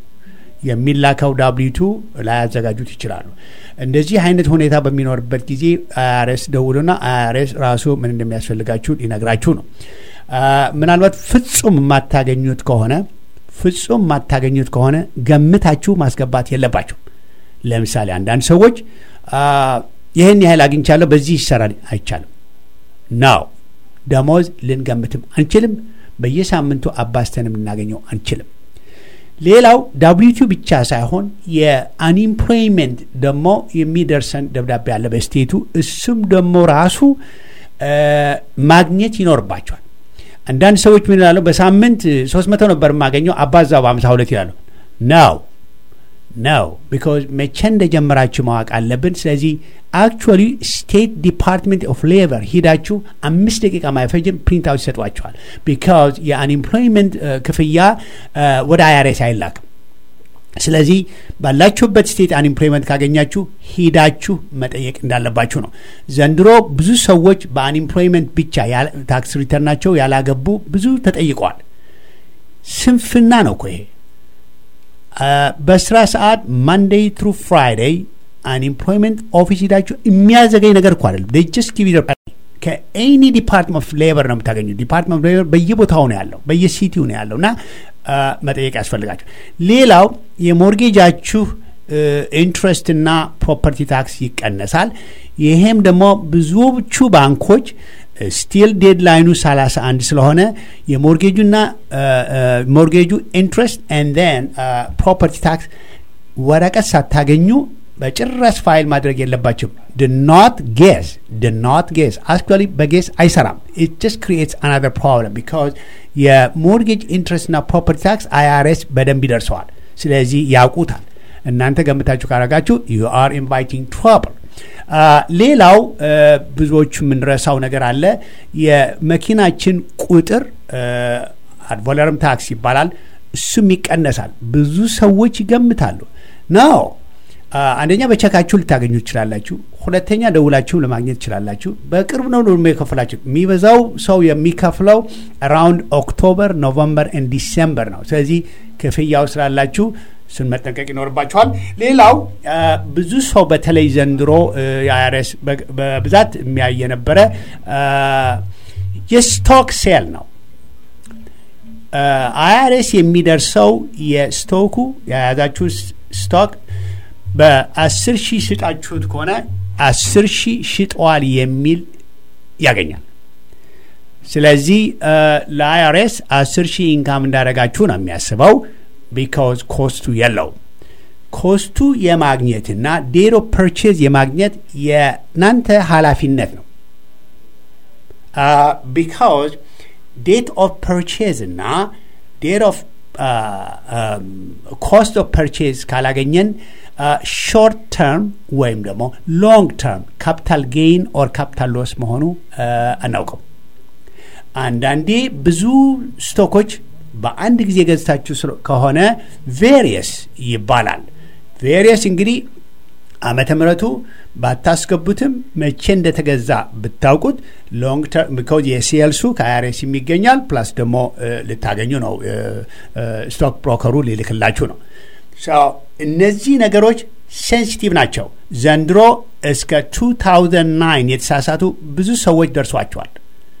የሚላከው ዳብሊቱ ላያዘጋጁት ይችላሉ። እንደዚህ አይነት ሁኔታ በሚኖርበት ጊዜ አይአርኤስ ደውሉና አይአርኤስ ራሱ ምን እንደሚያስፈልጋችሁ ሊነግራችሁ ነው። አ፣ ምናልባት ፍጹም የማታገኙት ከሆነ ፍጹም ማታገኙት ከሆነ ገምታችሁ ማስገባት የለባቸው። ለምሳሌ አንዳንድ ሰዎች ይህን ያህል አግኝቻለሁ በዚህ ይሰራል አይቻልም ነው። ደሞዝ ልንገምትም አንችልም። በየሳምንቱ አባስተንም ልናገኘው አንችልም። ሌላው ዳብሊቱ ብቻ ሳይሆን የአንኢምፕሎይመንት ደግሞ የሚደርሰን ደብዳቤ አለ በስቴቱ። እሱም ደግሞ ራሱ ማግኘት ይኖርባቸዋል። አንዳንድ ሰዎች ምን ይላሉ? በሳምንት ሶስት መቶ ነበር የማገኘው አባዛው በአምሳ ሁለት ይላሉ። ነው ነው ቢካዝ መቼ እንደጀመራችሁ ማወቅ አለብን። ስለዚህ አክቹዋሊ ስቴት ዲፓርትመንት ኦፍ ሌበር ሂዳችሁ አምስት ደቂቃ ማይፈጅም ፕሪንት አውት ይሰጧቸዋል። ቢካዝ የአንኤምፕሎይመንት ክፍያ ወደ አይአርኤስ አይላክም። ስለዚህ ባላችሁበት ስቴት አንኤምፕሎይመንት ካገኛችሁ ሂዳችሁ መጠየቅ እንዳለባችሁ ነው። ዘንድሮ ብዙ ሰዎች በአንኤምፕሎይመንት ብቻ ታክስ ሪተርናቸው ያላገቡ ብዙ ተጠይቀዋል። ስንፍና ነው እኮ ይሄ። በስራ ሰዓት ማንዴይ ትሩ ፍራይዴይ አንኤምፕሎይመንት ኦፊስ ሂዳችሁ የሚያዘገኝ ነገር እኮ አይደለም። ጀስት ጊቭ ከኤኒ ዲፓርትመንት ኦፍ ሌበር ነው የምታገኙ። ዲፓርትመንት ኦፍ ሌበር በየቦታው ነው ያለው፣ በየሲቲው ነው ያለው እና መጠየቅ ያስፈልጋቸው። ሌላው የሞርጌጃችሁ ኢንትረስት እና ፕሮፐርቲ ታክስ ይቀነሳል። ይሄም ደግሞ ብዙዎቹ ባንኮች ስቲል ዴድላይኑ 31 ስለሆነ የሞርጌጁና ሞርጌጁ ኢንትረስት ኤንድ ን ፕሮፐርቲ ታክስ ወረቀት ሳታገኙ በጭራሽ ፋይል ማድረግ የለባችሁም። ድኖት ጌስ ድኖት ጌስ አክቹዋሊ በጌስ አይሰራም። ኢት ጀስት ክሪኤትስ አናዘር ፕሮብለም ቢካዝ የሞርጌጅ ኢንትረስትና ፕሮፐርቲ ታክስ አይአርኤስ በደንብ ይደርሰዋል። ስለዚህ ያውቁታል። እናንተ ገምታችሁ ካረጋችሁ ዩ አር ኢንቫይቲንግ ትራብል። ሌላው ብዙዎቹ የምንረሳው ነገር አለ። የመኪናችን ቁጥር አድቮለርም ታክስ ይባላል። እሱም ይቀነሳል። ብዙ ሰዎች ይገምታሉ ነው አንደኛ በቸካችሁ ልታገኙ ትችላላችሁ። ሁለተኛ ደውላችሁም ለማግኘት ትችላላችሁ። በቅርብ ነው ደግሞ የከፈላችሁ። የሚበዛው ሰው የሚከፍለው አራውንድ ኦክቶበር፣ ኖቨምበር ኤንድ ዲሴምበር ነው። ስለዚህ ክፍያው ስላላችሁ እሱን መጠንቀቅ ይኖርባችኋል። ሌላው ብዙ ሰው በተለይ ዘንድሮ የአይአርኤስ በብዛት የሚያይ የነበረ የስቶክ ሴል ነው። አይአርኤስ የሚደርሰው የስቶኩ የያዛችሁ ስቶክ በአስር ሺህ ሽጣችሁት ከሆነ አስር ሺህ ሽጠዋል የሚል ያገኛል። ስለዚህ ለአይአርኤስ አስር ሺህ ኢንካም እንዳደረጋችሁ ነው የሚያስበው። ቢካዝ ኮስቱ የለውም። ኮስቱ የማግኘትና ዴት ኦፍ ፐርቼዝ የማግኘት የናንተ ኃላፊነት ነው። ቢካዝ ዴት ኦፍ ፐርቼዝ እና ዴት ኦፍ ኮስት ኦፍ ፐርቼዝ ካላገኘን ሾርት ተርም ወይም ደግሞ ሎንግ ተርም ካፒታል ጌይን ኦር ካፒታል ሎስ መሆኑ አናውቅም። አንዳንዴ ብዙ ስቶኮች በአንድ ጊዜ ገዝታችሁ ከሆነ ቬሪየስ ይባላል። ቬሪየስ እንግዲህ ዓመተ ምሕረቱ ባታስገቡትም መቼ እንደተገዛ ብታውቁት ሎንግ ተርም ቢኮዝ የሴልሱ ከአይአርኤስ የሚገኛል ፕላስ ደግሞ ልታገኙ ነው። ስቶክ ብሮከሩ ሊልክላችሁ ነው። እነዚህ ነገሮች ሴንሲቲቭ ናቸው። ዘንድሮ እስከ 2009 የተሳሳቱ ብዙ ሰዎች ደርሷቸዋል።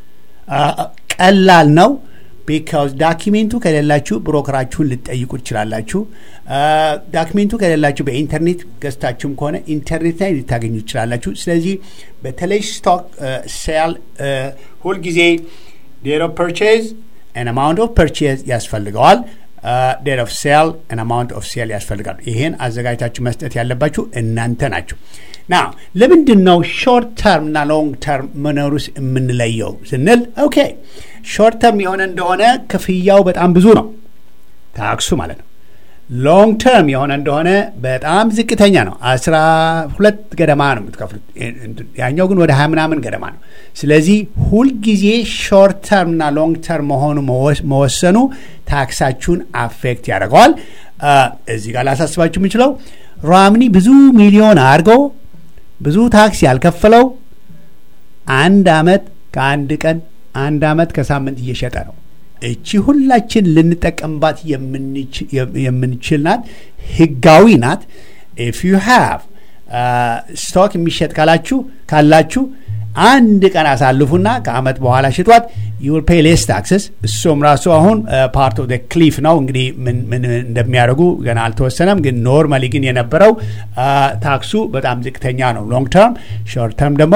ቀላል ነው። ቢካዝ ዳኪሜንቱ ከሌላችሁ ብሮከራችሁን ልጠይቁ ትችላላችሁ። ዳኪሜንቱ ከሌላችሁ በኢንተርኔት ገዝታችሁም ከሆነ ኢንተርኔት ላይ ልታገኙ ትችላላችሁ። ስለዚህ በተለይ ስቶክ ሴል ሁልጊዜ ዴት ኦፍ ፐርቼዝ ን አማውንት ኦፍ ፐርቼዝ ያስፈልገዋል። ዴት ኦፍ ሴል ን አማውንት ኦፍ ሴል ያስፈልጋል። ይሄን አዘጋጅታችሁ መስጠት ያለባችሁ እናንተ ናችሁ። ና ለምንድን ነው ሾርት ተርም እና ሎንግ ተርም መኖሩስ የምንለየው ስንል ኦኬ ሾርት ተርም የሆነ እንደሆነ ክፍያው በጣም ብዙ ነው፣ ታክሱ ማለት ነው። ሎንግ ተርም የሆነ እንደሆነ በጣም ዝቅተኛ ነው። አስራ ሁለት ገደማ ነው የምትከፍሉት። ያኛው ግን ወደ ሀያ ምናምን ገደማ ነው። ስለዚህ ሁልጊዜ ሾርት ተርም እና ሎንግ ተርም መሆኑ መወሰኑ ታክሳችሁን አፌክት ያደርገዋል። እዚህ ጋር ላሳስባችሁ የምችለው ራምኒ ብዙ ሚሊዮን አድርገው ብዙ ታክስ ያልከፈለው አንድ አመት ከአንድ ቀን አንድ አመት ከሳምንት እየሸጠ ነው። እቺ ሁላችን ልንጠቀምባት የምንችል ናት። ህጋዊ ናት። ኢፍ ዩ ሃቭ ስቶክ የሚሸጥ ካላችሁ ካላችሁ አንድ ቀን አሳልፉና ከአመት በኋላ ሽጧት ዩል ፔይ ሌስ ታክስስ። እሱም ራሱ አሁን ፓርት ኦፍ ክሊፍ ነው እንግዲህ ምን ምን እንደሚያደርጉ ገና አልተወሰነም። ግን ኖርማሊ ግን የነበረው ታክሱ በጣም ዝቅተኛ ነው። ሎንግ ተርም፣ ሾርት ተርም ደግሞ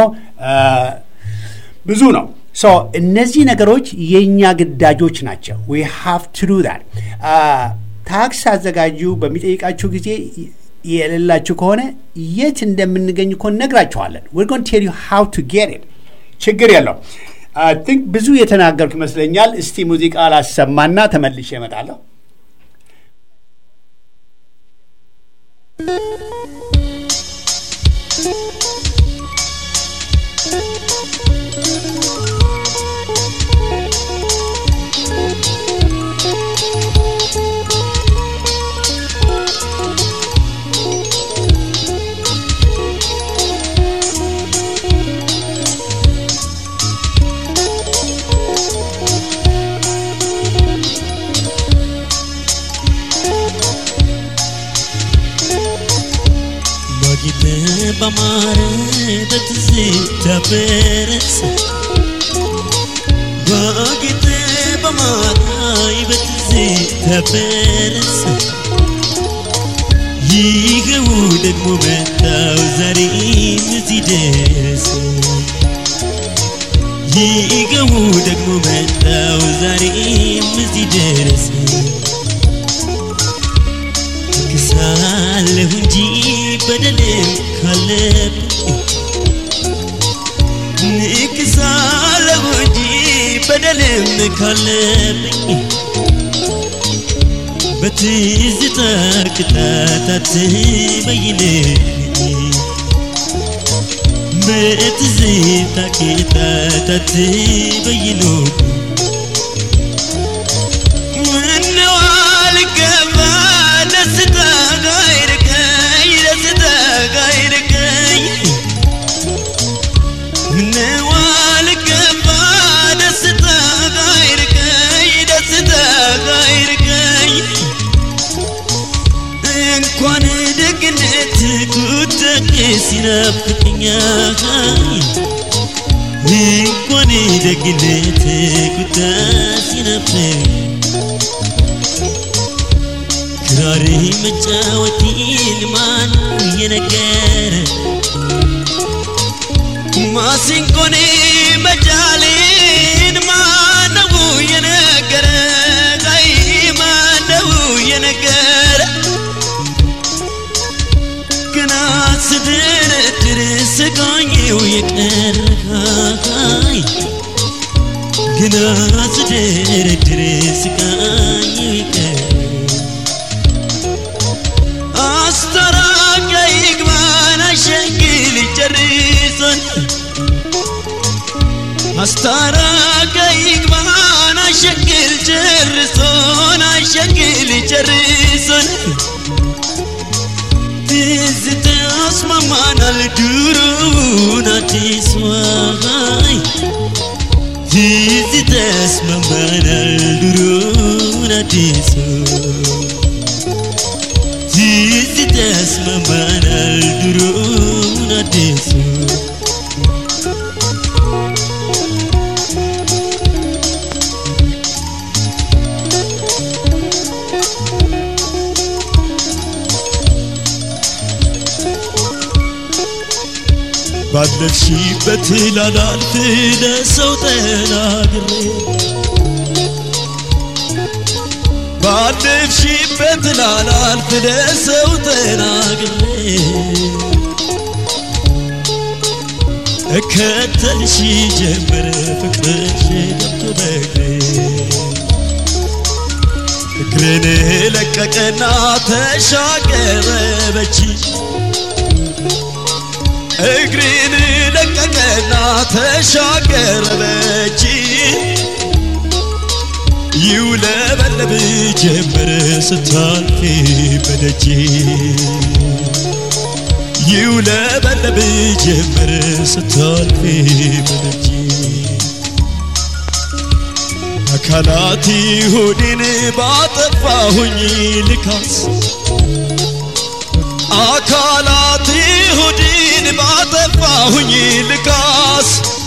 ብዙ ነው። ሶ እነዚህ ነገሮች የእኛ ግዳጆች ናቸው። ዊ ሃቭ ቱ ዱ ዛት። ታክስ አዘጋጁ በሚጠይቃችሁ ጊዜ የሌላችሁ ከሆነ የት እንደምንገኝ እኮ ነግራችኋለን። ዌር ጎን ቴል ዩ ሃው ቱ ጌት ኢት። ችግር የለው። አይ ቲንክ ብዙ የተናገርኩ ይመስለኛል። እስቲ ሙዚቃ ላሰማና ተመልሼ እመጣለሁ። ማጊተ በማረ በትዝታ በረሰ ማጊተ በማራይ በትዝታ በረሰ ይኸው ደግሞ መጣው ዛሬም እዚህ ደረሰ ይኸው ደግሞ መጣው ዛሬም እዚህ ደረሰ ክሳለሁ እንጂ በደልም ካለብኝ ንክሳለሁ እንጂ በደልም ካለብኝ በትዝታ ቅጣታት በይነኝ በትዝታ ቅጣታት በይኖብኝ ምነው አልገባ ደስታ ጋይርከኝ ደስታ ጋይርከኝ ምነው አልገባ ደስታ ጋይርከኝ ደስታ ጋይርከኝ እንኳን ደግነት ቁጥቅ ሲናፍቀኛል እንኳን ደግነት ቁጣ ሲናፍቀኝ ክራር መጫወቴን ማን የነገረ ማሲንቆኔ መጃሌን ማነው የነገረ ጋይ ማነው የነገረ ገና ስደረድር ስቃኘው የቀረካይ ገና ስደረድር ስቃኘው የቀረ አስተራቀይ ግባን አሸንግል ጨርሶን አስታራቀይ ግባን አሸንግል ጨርሶን አሸንግል ጨርሶን ትዝታ ያስማማናል ድሮውን አዲስ ዋይ ትዝታ ያስማማናል ድሮውን አዲስ ትዝታ ያስማማናል ድሮውን አዲስ ባለፍሽበት ላላልፍ ለሰው ተናግሬ ባለፍሽበት ላላልፍ ለሰው ተናግሬ እከተልሽ ጀመረ ፍቅርሽ ገብቶ በእግሬ እግሬን ለቀቀና ተሻገረ በቺ እግሬን ለቀቀና ተሻገረ በእጅ ይውለበለብ ጀመረ ስታልፊ በደጅ ይውለበለብ ጀመረ ስታልፊ በደጅ አካላቲ ሆዴን ባጠፋሁኝ ልካስ አካላት ሁድን ባጠፋሁኝ ልካስ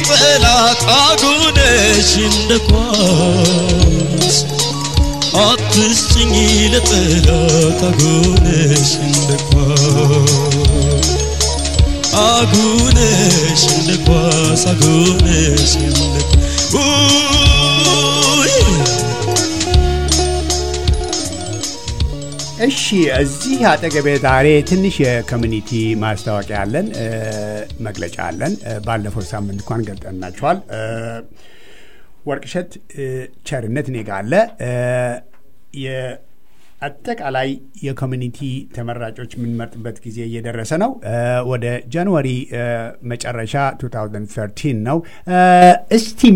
ለጠላት አጉነሽ እንደ ኳስ አትስጭኝ ለጠላት አጉነሽ እንደ ኳስ አጉነሽ እንደ ኳስ አጉነሽ እንደ ውይ እሺ እዚህ አጠገቤ ዛሬ ትንሽ የኮሚኒቲ ማስታወቂያ አለን፣ እ፣ መግለጫ አለን። እ፣ ባለፈው ሳምንት እንኳን ገልጠናቸዋል። እ፣ ወርቅሸት እ፣ ቸርነት እኔ ጋ አለ። እ፣ የአጠቃላይ የኮሚኒቲ ተመራጮች የምንመርጥበት ጊዜ እየደረሰ ነው። እ፣ ወደ ጃንዋሪ እ፣ መጨረሻ 2013 ነው። እ፣ እስቲም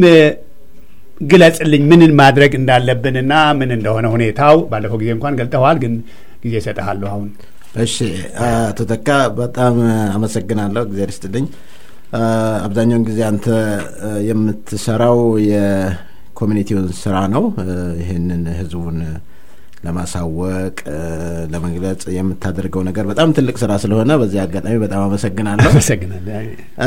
ግለጽልኝ ምንን ማድረግ እንዳለብንና ምን እንደሆነ ሁኔታው። ባለፈው ጊዜ እንኳን ገልጠዋል፣ ግን ጊዜ እሰጥሃለሁ አሁን። እሺ አቶ ተካ በጣም አመሰግናለሁ። እግዚአብሔር ይስጥልኝ። አ፣ አብዛኛውን ጊዜ አንተ አ፣ የምትሰራው የኮሚኒቲውን ስራ ነው። አ፣ ይህንን ህዝቡን ለማሳወቅ አ፣ ለመግለጽ የምታደርገው ነገር በጣም ትልቅ ስራ ስለሆነ በዚህ አጋጣሚ በጣም አመሰግናለሁ። አመሰግናለሁ።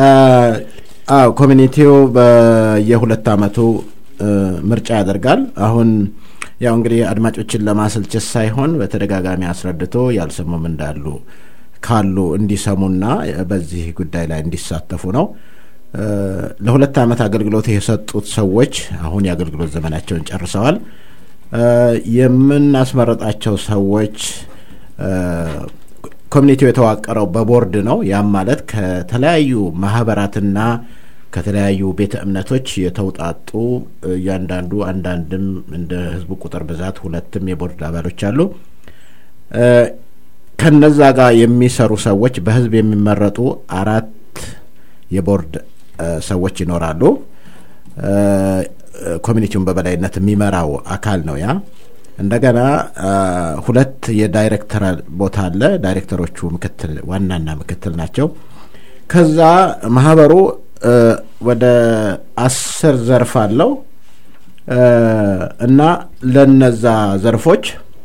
አዎ ኮሚኒቲው በየሁለት አመቱ እ፣ ምርጫ ያደርጋል። አሁን ያው እንግዲህ አድማጮችን ለማሰልቸት ሳይሆን በተደጋጋሚ አስረድቶ ያልሰሙም እንዳሉ ካሉ እንዲሰሙና በዚህ ጉዳይ ላይ እንዲሳተፉ ነው። እ፣ ለሁለት አመት አገልግሎት የሰጡት ሰዎች አሁን የአገልግሎት ዘመናቸውን ጨርሰዋል። እ፣ የምናስመረጣቸው ሰዎች እ፣ ኮሚኒቲው የተዋቀረው በቦርድ ነው። ያም ማለት ከተለያዩ ማህበራትና ከተለያዩ ቤተ እምነቶች የተውጣጡ እያንዳንዱ አንዳንድም እንደ ህዝቡ ቁጥር ብዛት ሁለትም የቦርድ አባሎች አሉ። እ፣ ከነዛ ጋር የሚሰሩ ሰዎች በህዝብ የሚመረጡ አራት የቦርድ እ፣ ሰዎች ይኖራሉ። እ፣ ኮሚኒቲውን በበላይነት የሚመራው አካል ነው ያ እንደገና አ፣ ሁለት የዳይሬክተር ቦታ አለ። ዳይሬክተሮቹ ምክትል ዋናና ምክትል ናቸው። ከዛ ማህበሩ እ፣ ወደ አስር ዘርፍ አለው እ፣ እና ለነዛ ዘርፎች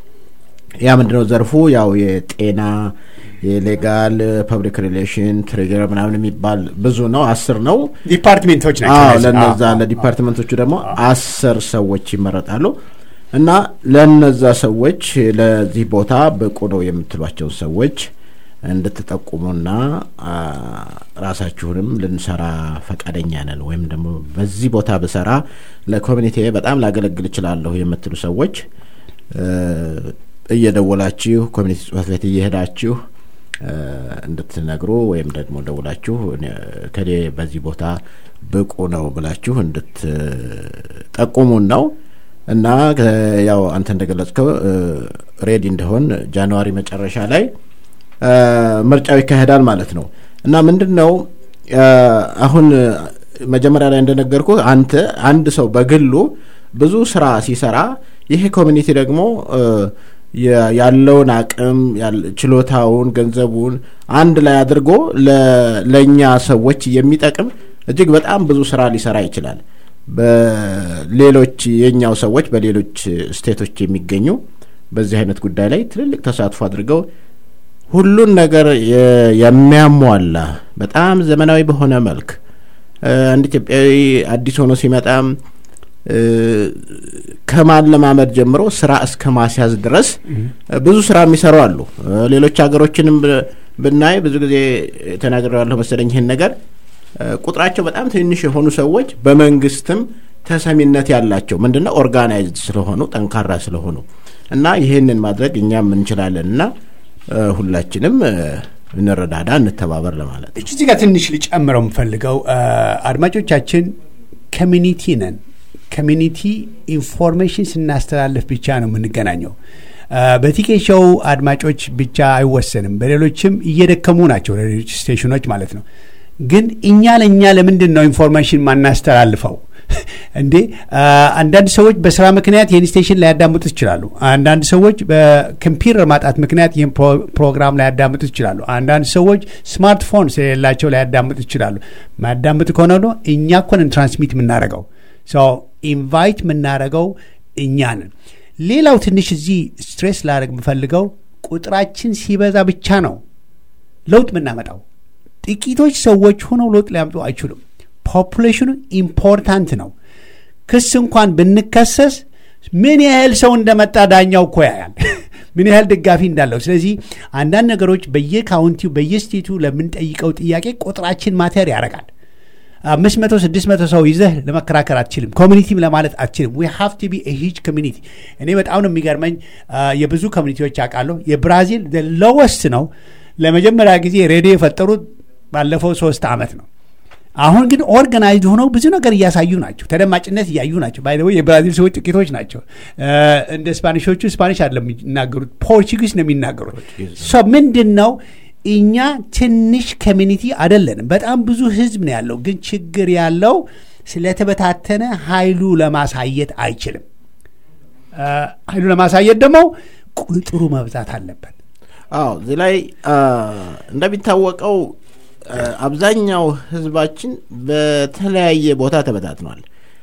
ያ ምንድነው ዘርፉ ያው የጤና የሌጋል ፐብሊክ ሪሌሽን ትሬጀር ምናምን የሚባል ብዙ ነው። አስር ነው። ዲፓርትሜንቶች ናቸው አዎ እነዚህ። ለነዛ አዎ፣ አዎ። ለዲፓርትመንቶቹ ደግሞ አስር ሰዎች ይመረጣሉ እና ለነዛ ሰዎች ለዚህ ቦታ ብቁ ነው የምትሏቸውን ሰዎች እንድትጠቁሙና አ፣ ራሳችሁንም ልንሰራ ፈቃደኛ ነን ወይም ደግሞ በዚህ ቦታ ብሰራ ለኮሚኒቲ በጣም ላገለግል እችላለሁ የምትሉ ሰዎች እ፣ እየደወላችሁ ኮሚኒቲ ጽሕፈት ቤት እየሄዳችሁ እ፣ እንድትነግሩ ወይም ደግሞ ደውላችሁ እኔ- ከሌ በዚህ ቦታ ብቁ ነው ብላችሁ እንድትጠቁሙን ነው እና ከ- ያው አንተ እንደገለጽከው እ፣ ሬዲ እንደሆን ጃንዋሪ መጨረሻ ላይ እ፣ ምርጫው ይካሄዳል ማለት ነው እና ምንድን ነው እ፣ አሁን መጀመሪያ ላይ እንደነገርኩ አንተ አንድ ሰው በግሉ ብዙ ስራ ሲሰራ ይሄ ኮሚኒቲ ደግሞ እ፣ የ- ያለውን አቅም ያል- ችሎታውን ገንዘቡን አንድ ላይ አድርጎ ለ- ለእኛ ሰዎች የሚጠቅም እጅግ በጣም ብዙ ስራ ሊሰራ ይችላል። በሌሎች የኛው ሰዎች በሌሎች ስቴቶች የሚገኙ በዚህ አይነት ጉዳይ ላይ ትልልቅ ተሳትፎ አድርገው ሁሉን ነገር የ- የሚያሟላ በጣም ዘመናዊ በሆነ መልክ እ፣ አንድ ኢትዮጵያዊ አዲስ ሆኖ ሲመጣም እ፣ ከማለማመድ ጀምሮ ስራ እስከ ማስያዝ ድረስ እ፣ ብዙ ስራ የሚሰሩ አሉ። እ፣ ሌሎች ሀገሮችንም ብ- ብናይ ብዙ ጊዜ ተናግሬዋለሁ መሰለኝ ይህን ነገር እ፣ ቁጥራቸው በጣም ትንሽ የሆኑ ሰዎች በመንግስትም ተሰሚነት ያላቸው ምንድነው ኦርጋናይዝድ ስለሆኑ ጠንካራ ስለሆኑ እና ይህንን ማድረግ እኛም እንችላለን እና እ፣ ሁላችንም እ፣ እንረዳዳ፣ እንተባበር ለማለት ነው። እዚህ ጋር ትንሽ ልጨምረው የምፈልገው አ፣ አድማጮቻችን ኮሚኒቲ ነን። ኮሚኒቲ ኢንፎርሜሽን ስናስተላልፍ ብቻ ነው የምንገናኘው። አ፣ በቲኬ ሾው አድማጮች ብቻ አይወሰንም። በሌሎችም እየደከሙ ናቸው፣ ሌሎች ስቴሽኖች ማለት ነው። ግን እኛ ለእኛ ለምንድን ነው ኢንፎርሜሽን ማናስተላልፈው? እንዴ አ፣ አንዳንድ ሰዎች በስራ ምክንያት ይህን ስቴሽን ላያዳምጡት ይችላሉ። አንዳንድ ሰዎች በኮምፒውተር ማጣት ምክንያት ይህን ፕሮ- ፕሮግራም ላያዳምጡት ይችላሉ። አንዳንድ ሰዎች ስማርትፎን ስለሌላቸው ላያዳምጡት ይችላሉ። ማያዳምጡ ከሆነ ደግሞ እኛ እኮንን ትራንስሚት የምናደርገው ሰው ኢንቫይት የምናደርገው እኛ ነን። ሌላው ትንሽ እዚህ ስትሬስ ላደርግ የምፈልገው ቁጥራችን ሲበዛ ብቻ ነው ለውጥ የምናመጣው። ጥቂቶች ሰዎች ሆነው ለውጥ ሊያምጡ አይችሉም። ፖፑሌሽኑ ኢምፖርታንት ነው። ክስ እንኳን ብንከሰስ ምን ያህል ሰው እንደመጣ ዳኛው እኮ ያያል፣ ምን ያህል ደጋፊ እንዳለው። ስለዚህ አንዳንድ ነገሮች በየካውንቲው በየስቴቱ ለምንጠይቀው ጥያቄ ቁጥራችን ማተር ያደርጋል። አምስት መቶ ስድስት መቶ ሰው ይዘህ ለመከራከር አትችልም። ኮሚኒቲም ለማለት አትችልም። ዊ ሃቭ ቱ ቢ ሂጅ ኮሚኒቲ። እኔ በጣም ነው የሚገርመኝ የብዙ ኮሚኒቲዎች አውቃለሁ። የብራዚል ሎወስት ነው። ለመጀመሪያ ጊዜ ሬዲዮ የፈጠሩት ባለፈው ሶስት ዓመት ነው። አሁን ግን ኦርጋናይዝድ ሆነው ብዙ ነገር እያሳዩ ናቸው። ተደማጭነት እያዩ ናቸው። ባይ የብራዚል ሰዎች ጥቂቶች ናቸው። እንደ ስፓኒሾቹ ስፓኒሽ አይደለም የሚናገሩት፣ ፖርቹጊዝ ነው የሚናገሩት። ምንድን ነው እኛ ትንሽ ኮሚኒቲ አይደለንም። በጣም ብዙ ህዝብ ነው ያለው። ግን ችግር ያለው ስለተበታተነ ኃይሉ ለማሳየት አይችልም። ኃይሉ ለማሳየት ደግሞ ቁጥሩ መብዛት አለበት። አዎ እዚህ ላይ እንደሚታወቀው አብዛኛው ህዝባችን በተለያየ ቦታ ተበታትኗል።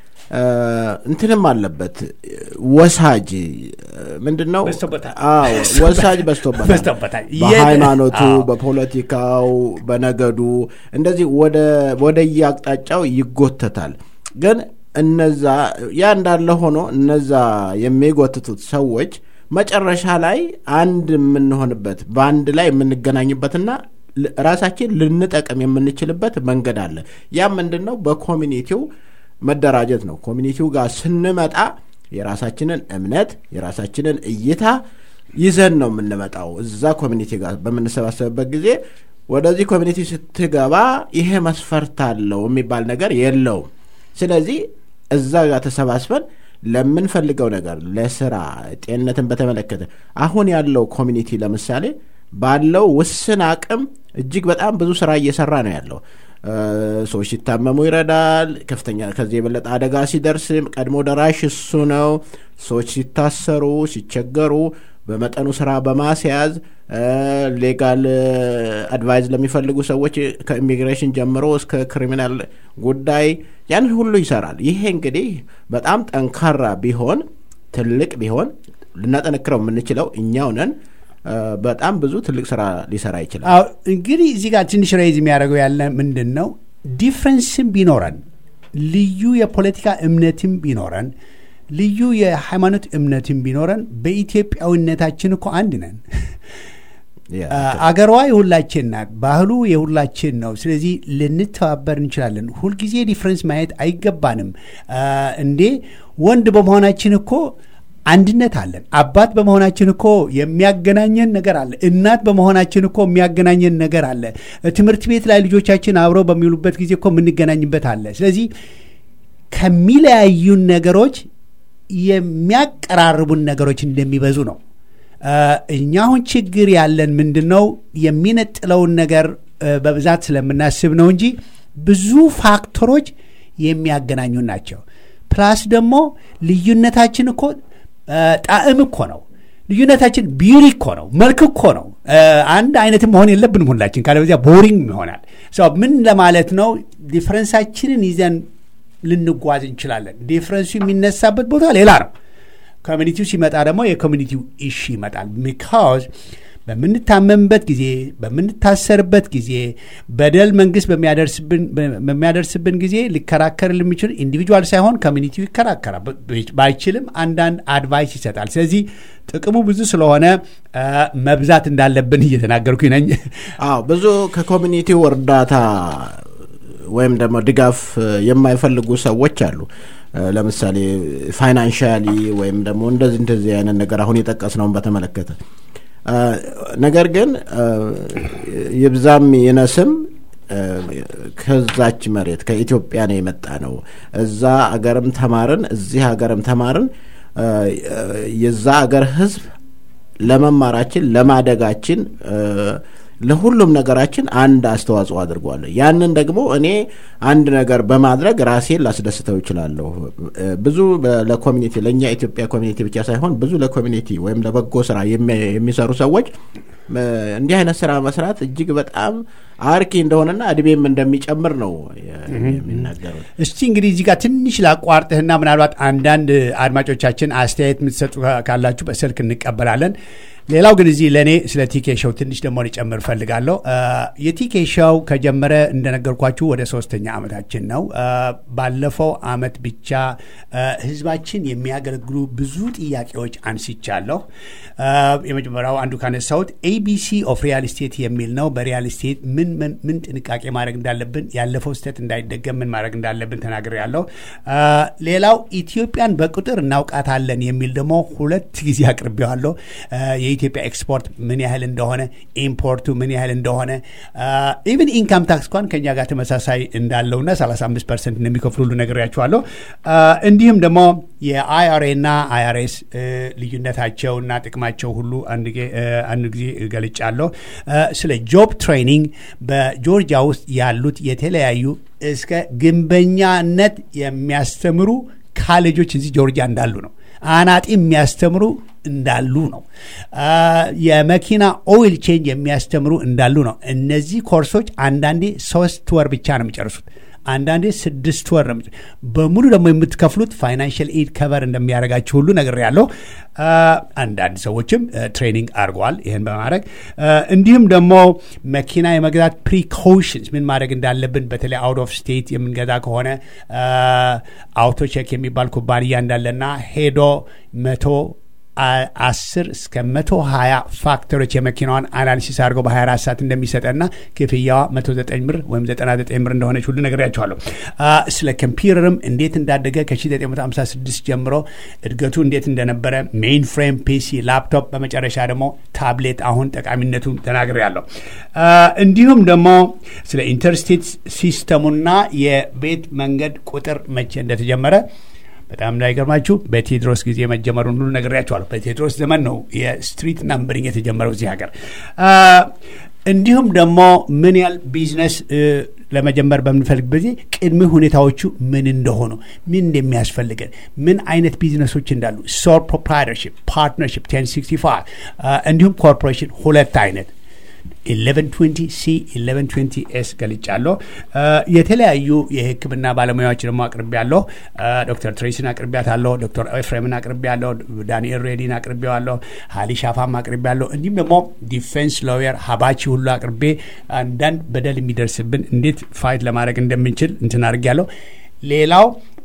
እንትንም አለበት ወሳጅ ምንድን ነው? ወሳጅ በዝቶበታል። በሃይማኖቱ፣ በፖለቲካው፣ በነገዱ እንደዚህ ወደ የአቅጣጫው ይጎተታል። ግን እነዛ ያ እንዳለ ሆኖ እነዛ የሚጎትቱት ሰዎች መጨረሻ ላይ አንድ የምንሆንበት በአንድ ላይ የምንገናኝበትና ራሳችን ልንጠቅም የምንችልበት መንገድ አለ። ያ ምንድን ነው? በኮሚኒቲው መደራጀት ነው። ኮሚኒቲው ጋር ስንመጣ የራሳችንን እምነት የራሳችንን እይታ ይዘን ነው የምንመጣው። እዛ ኮሚኒቲ ጋር በምንሰባሰብበት ጊዜ ወደዚህ ኮሚኒቲ ስትገባ ይሄ መስፈርት አለው የሚባል ነገር የለውም። ስለዚህ እዛ ጋር ተሰባስበን ለምንፈልገው ነገር ለስራ፣ ጤንነትን በተመለከተ አሁን ያለው ኮሚኒቲ ለምሳሌ ባለው ውስን አቅም እጅግ በጣም ብዙ ስራ እየሰራ ነው ያለው። ሰዎች ሲታመሙ ይረዳል። ከፍተኛ ከዚህ የበለጠ አደጋ ሲደርስ ቀድሞ ደራሽ እሱ ነው። ሰዎች ሲታሰሩ፣ ሲቸገሩ በመጠኑ ስራ በማስያዝ ሌጋል አድቫይዝ ለሚፈልጉ ሰዎች ከኢሚግሬሽን ጀምሮ እስከ ክሪሚናል ጉዳይ ያንን ሁሉ ይሰራል። ይሄ እንግዲህ በጣም ጠንካራ ቢሆን ትልቅ ቢሆን ልናጠነክረው የምንችለው እኛው ነን። በጣም ብዙ ትልቅ ስራ ሊሰራ ይችላል። እንግዲህ እዚህ ጋር ትንሽ ሬዝ የሚያደርገው ያለ ምንድን ነው ዲፍረንስም ቢኖረን ልዩ የፖለቲካ እምነትም ቢኖረን ልዩ የሃይማኖት እምነትም ቢኖረን በኢትዮጵያዊነታችን እኮ አንድ ነን። አገሯ የሁላችን ናት። ባህሉ የሁላችን ነው። ስለዚህ ልንተባበር እንችላለን። ሁልጊዜ ዲፍረንስ ማየት አይገባንም። እንዴ ወንድ በመሆናችን እኮ አንድነት አለን። አባት በመሆናችን እኮ የሚያገናኘን ነገር አለ። እናት በመሆናችን እኮ የሚያገናኘን ነገር አለ። ትምህርት ቤት ላይ ልጆቻችን አብረው በሚውሉበት ጊዜ እኮ የምንገናኝበት አለ። ስለዚህ ከሚለያዩን ነገሮች የሚያቀራርቡን ነገሮች እንደሚበዙ ነው። እኛ አሁን ችግር ያለን ምንድን ነው? የሚነጥለውን ነገር በብዛት ስለምናስብ ነው እንጂ ብዙ ፋክተሮች የሚያገናኙን ናቸው። ፕላስ ደግሞ ልዩነታችን እኮ ጣዕም እኮ ነው። ልዩነታችን ቢዩሪ እኮ ነው፣ መልክ እኮ ነው። አንድ አይነትም መሆን የለብንም ሁላችን፣ ካለበዚያ ቦሪንግ ይሆናል። ምን ለማለት ነው? ዲፍረንሳችንን ይዘን ልንጓዝ እንችላለን። ዲፍረንሱ የሚነሳበት ቦታ ሌላ ነው። ኮሚኒቲው ሲመጣ ደግሞ የኮሚኒቲው ኢሹ ይመጣል። ቢካዝ በምንታመምበት ጊዜ በምንታሰርበት ጊዜ በደል መንግስት በሚያደርስብን ጊዜ ሊከራከር የሚችል ኢንዲቪጁዋል ሳይሆን ኮሚኒቲው ይከራከራል። ባይችልም አንዳንድ አድቫይስ ይሰጣል። ስለዚህ ጥቅሙ ብዙ ስለሆነ መብዛት እንዳለብን እየተናገርኩ ነኝ። አዎ ብዙ ከኮሚኒቲው እርዳታ ወይም ደግሞ ድጋፍ የማይፈልጉ ሰዎች አሉ። ለምሳሌ ፋይናንሻሊ ወይም ደግሞ እንደዚህ እንደዚህ አይነት ነገር አሁን የጠቀስነውን በተመለከተ ነገር ግን ይብዛም ይነስም ከዛች መሬት ከኢትዮጵያ ነው የመጣ ነው። እዛ አገርም ተማርን፣ እዚህ ሀገርም ተማርን። የዛ አገር ህዝብ ለመማራችን ለማደጋችን ለሁሉም ነገራችን አንድ አስተዋጽኦ አድርጓል። ያንን ደግሞ እኔ አንድ ነገር በማድረግ ራሴን ላስደስተው ይችላለሁ። ብዙ ለኮሚኒቲ ለእኛ ኢትዮጵያ ኮሚኒቲ ብቻ ሳይሆን ብዙ ለኮሚኒቲ ወይም ለበጎ ስራ የሚሰሩ ሰዎች እንዲህ አይነት ስራ መስራት እጅግ በጣም አርኪ እንደሆነና እድሜም እንደሚጨምር ነው የሚናገሩት። እስቲ እንግዲህ እዚህ ጋር ትንሽ ላቋርጥህና ምናልባት አንዳንድ አድማጮቻችን አስተያየት የምትሰጡ ካላችሁ በስልክ እንቀበላለን። ሌላው ግን እዚህ ለእኔ ስለ ቲኬ ሾው ትንሽ ደግሞ ሊጨምር እፈልጋለሁ። የቲኬ ሾው ከጀመረ እንደነገርኳችሁ ወደ ሶስተኛ ዓመታችን ነው። ባለፈው ዓመት ብቻ ህዝባችን የሚያገለግሉ ብዙ ጥያቄዎች አንስቻለሁ። የመጀመሪያው አንዱ ካነሳሁት ኤቢሲ ኦፍ ሪያል ስቴት የሚል ነው። በሪያል ስቴት ምን ምን ጥንቃቄ ማድረግ እንዳለብን፣ ያለፈው ስህተት እንዳይደገም ምን ማድረግ እንዳለብን ተናግሬያለሁ። ሌላው ኢትዮጵያን በቁጥር እናውቃታለን የሚል ደግሞ ሁለት ጊዜ አቅርቤዋለሁ። የኢትዮጵያ ኤክስፖርት ምን ያህል እንደሆነ ኢምፖርቱ ምን ያህል እንደሆነ ኢቭን ኢንካም ታክስ እንኳን ከኛ ጋር ተመሳሳይ እንዳለውና 35 ፐርሰንት እንደሚከፍሉ ሁሉ ነግሬያቸዋለሁ። እንዲሁም ደግሞ የአይአርኤ እና አይአርኤስ ልዩነታቸውና ጥቅማቸው ሁሉ አንድ ጊዜ ገልጫለሁ። ስለ ጆብ ትሬኒንግ በጆርጂያ ውስጥ ያሉት የተለያዩ እስከ ግንበኛነት የሚያስተምሩ ካሌጆች እዚህ ጆርጂያ እንዳሉ ነው። አናጢ የሚያስተምሩ እንዳሉ ነው። የመኪና ኦይል ቼንጅ የሚያስተምሩ እንዳሉ ነው። እነዚህ ኮርሶች አንዳንዴ ሶስት ወር ብቻ ነው የሚጨርሱት። አንዳንዴ ስድስት ወር ነው በሙሉ ደግሞ የምትከፍሉት ፋይናንሽል ኤድ ከቨር እንደሚያደርጋችሁ ሁሉ ነግሬያለሁ። አንዳንድ ሰዎችም ትሬኒንግ አድርገዋል ይህን በማድረግ እንዲሁም ደግሞ መኪና የመግዛት ፕሪኮሽንስ ምን ማድረግ እንዳለብን በተለይ አውት ኦፍ ስቴት የምንገዛ ከሆነ አውቶቼክ የሚባል ኩባንያ እንዳለና ሄዶ መቶ አስር እስከ መቶ ሀያ ፋክተሮች የመኪናዋን አናሊሲስ አድርገው በ24 ሰዓት እንደሚሰጠና ክፍያዋ 109 ብር ወይም 99 ብር እንደሆነች ሁሉ ነግሬያቸዋለሁ። ስለ ኮምፒውተርም እንዴት እንዳደገ ከ1956 ጀምሮ እድገቱ እንዴት እንደነበረ ሜይን ፍሬም ፒሲ፣ ላፕቶፕ፣ በመጨረሻ ደግሞ ታብሌት አሁን ጠቃሚነቱ ተናግሬያለሁ። እንዲሁም ደግሞ ስለ ኢንተርስቴት ሲስተሙና የቤት መንገድ ቁጥር መቼ እንደተጀመረ በጣም እንዳይገርማችሁ በቴዎድሮስ ጊዜ መጀመሩን ሁሉ ነግሬያቸዋለሁ። በቴዎድሮስ ዘመን ነው የስትሪት ናምበሪንግ የተጀመረው እዚህ ሀገር። እንዲሁም ደግሞ ምን ያህል ቢዝነስ ለመጀመር በምንፈልግበት ጊዜ ቅድመ ሁኔታዎቹ ምን እንደሆኑ፣ ምን እንደሚያስፈልገን፣ ምን አይነት ቢዝነሶች እንዳሉ ሶል ፕሮፕራይተርሽፕ፣ ፓርትነርሽፕ 1065 እንዲሁም ኮርፖሬሽን ሁለት አይነት 1120 ሲ 1120 ኤስ ገልጫለሁ። የተለያዩ የሕክምና ባለሙያዎች ደግሞ አቅርቤያለሁ። ዶክተር ትሬሲን አቅርቢያታለሁ። ዶክተር ኤፍሬምን አቅርቤያለሁ። ዳንኤል ሬዲን አቅርቤዋለሁ። ሀሊ ሻፋም አቅርቤያለሁ። እንዲሁም ደግሞ ዲፌንስ ሎየር ሀባቺ ሁሉ አቅርቤ አንዳንድ በደል የሚደርስብን እንዴት ፋይት ለማድረግ እንደምንችል እንትን አድርጌያለሁ። ሌላው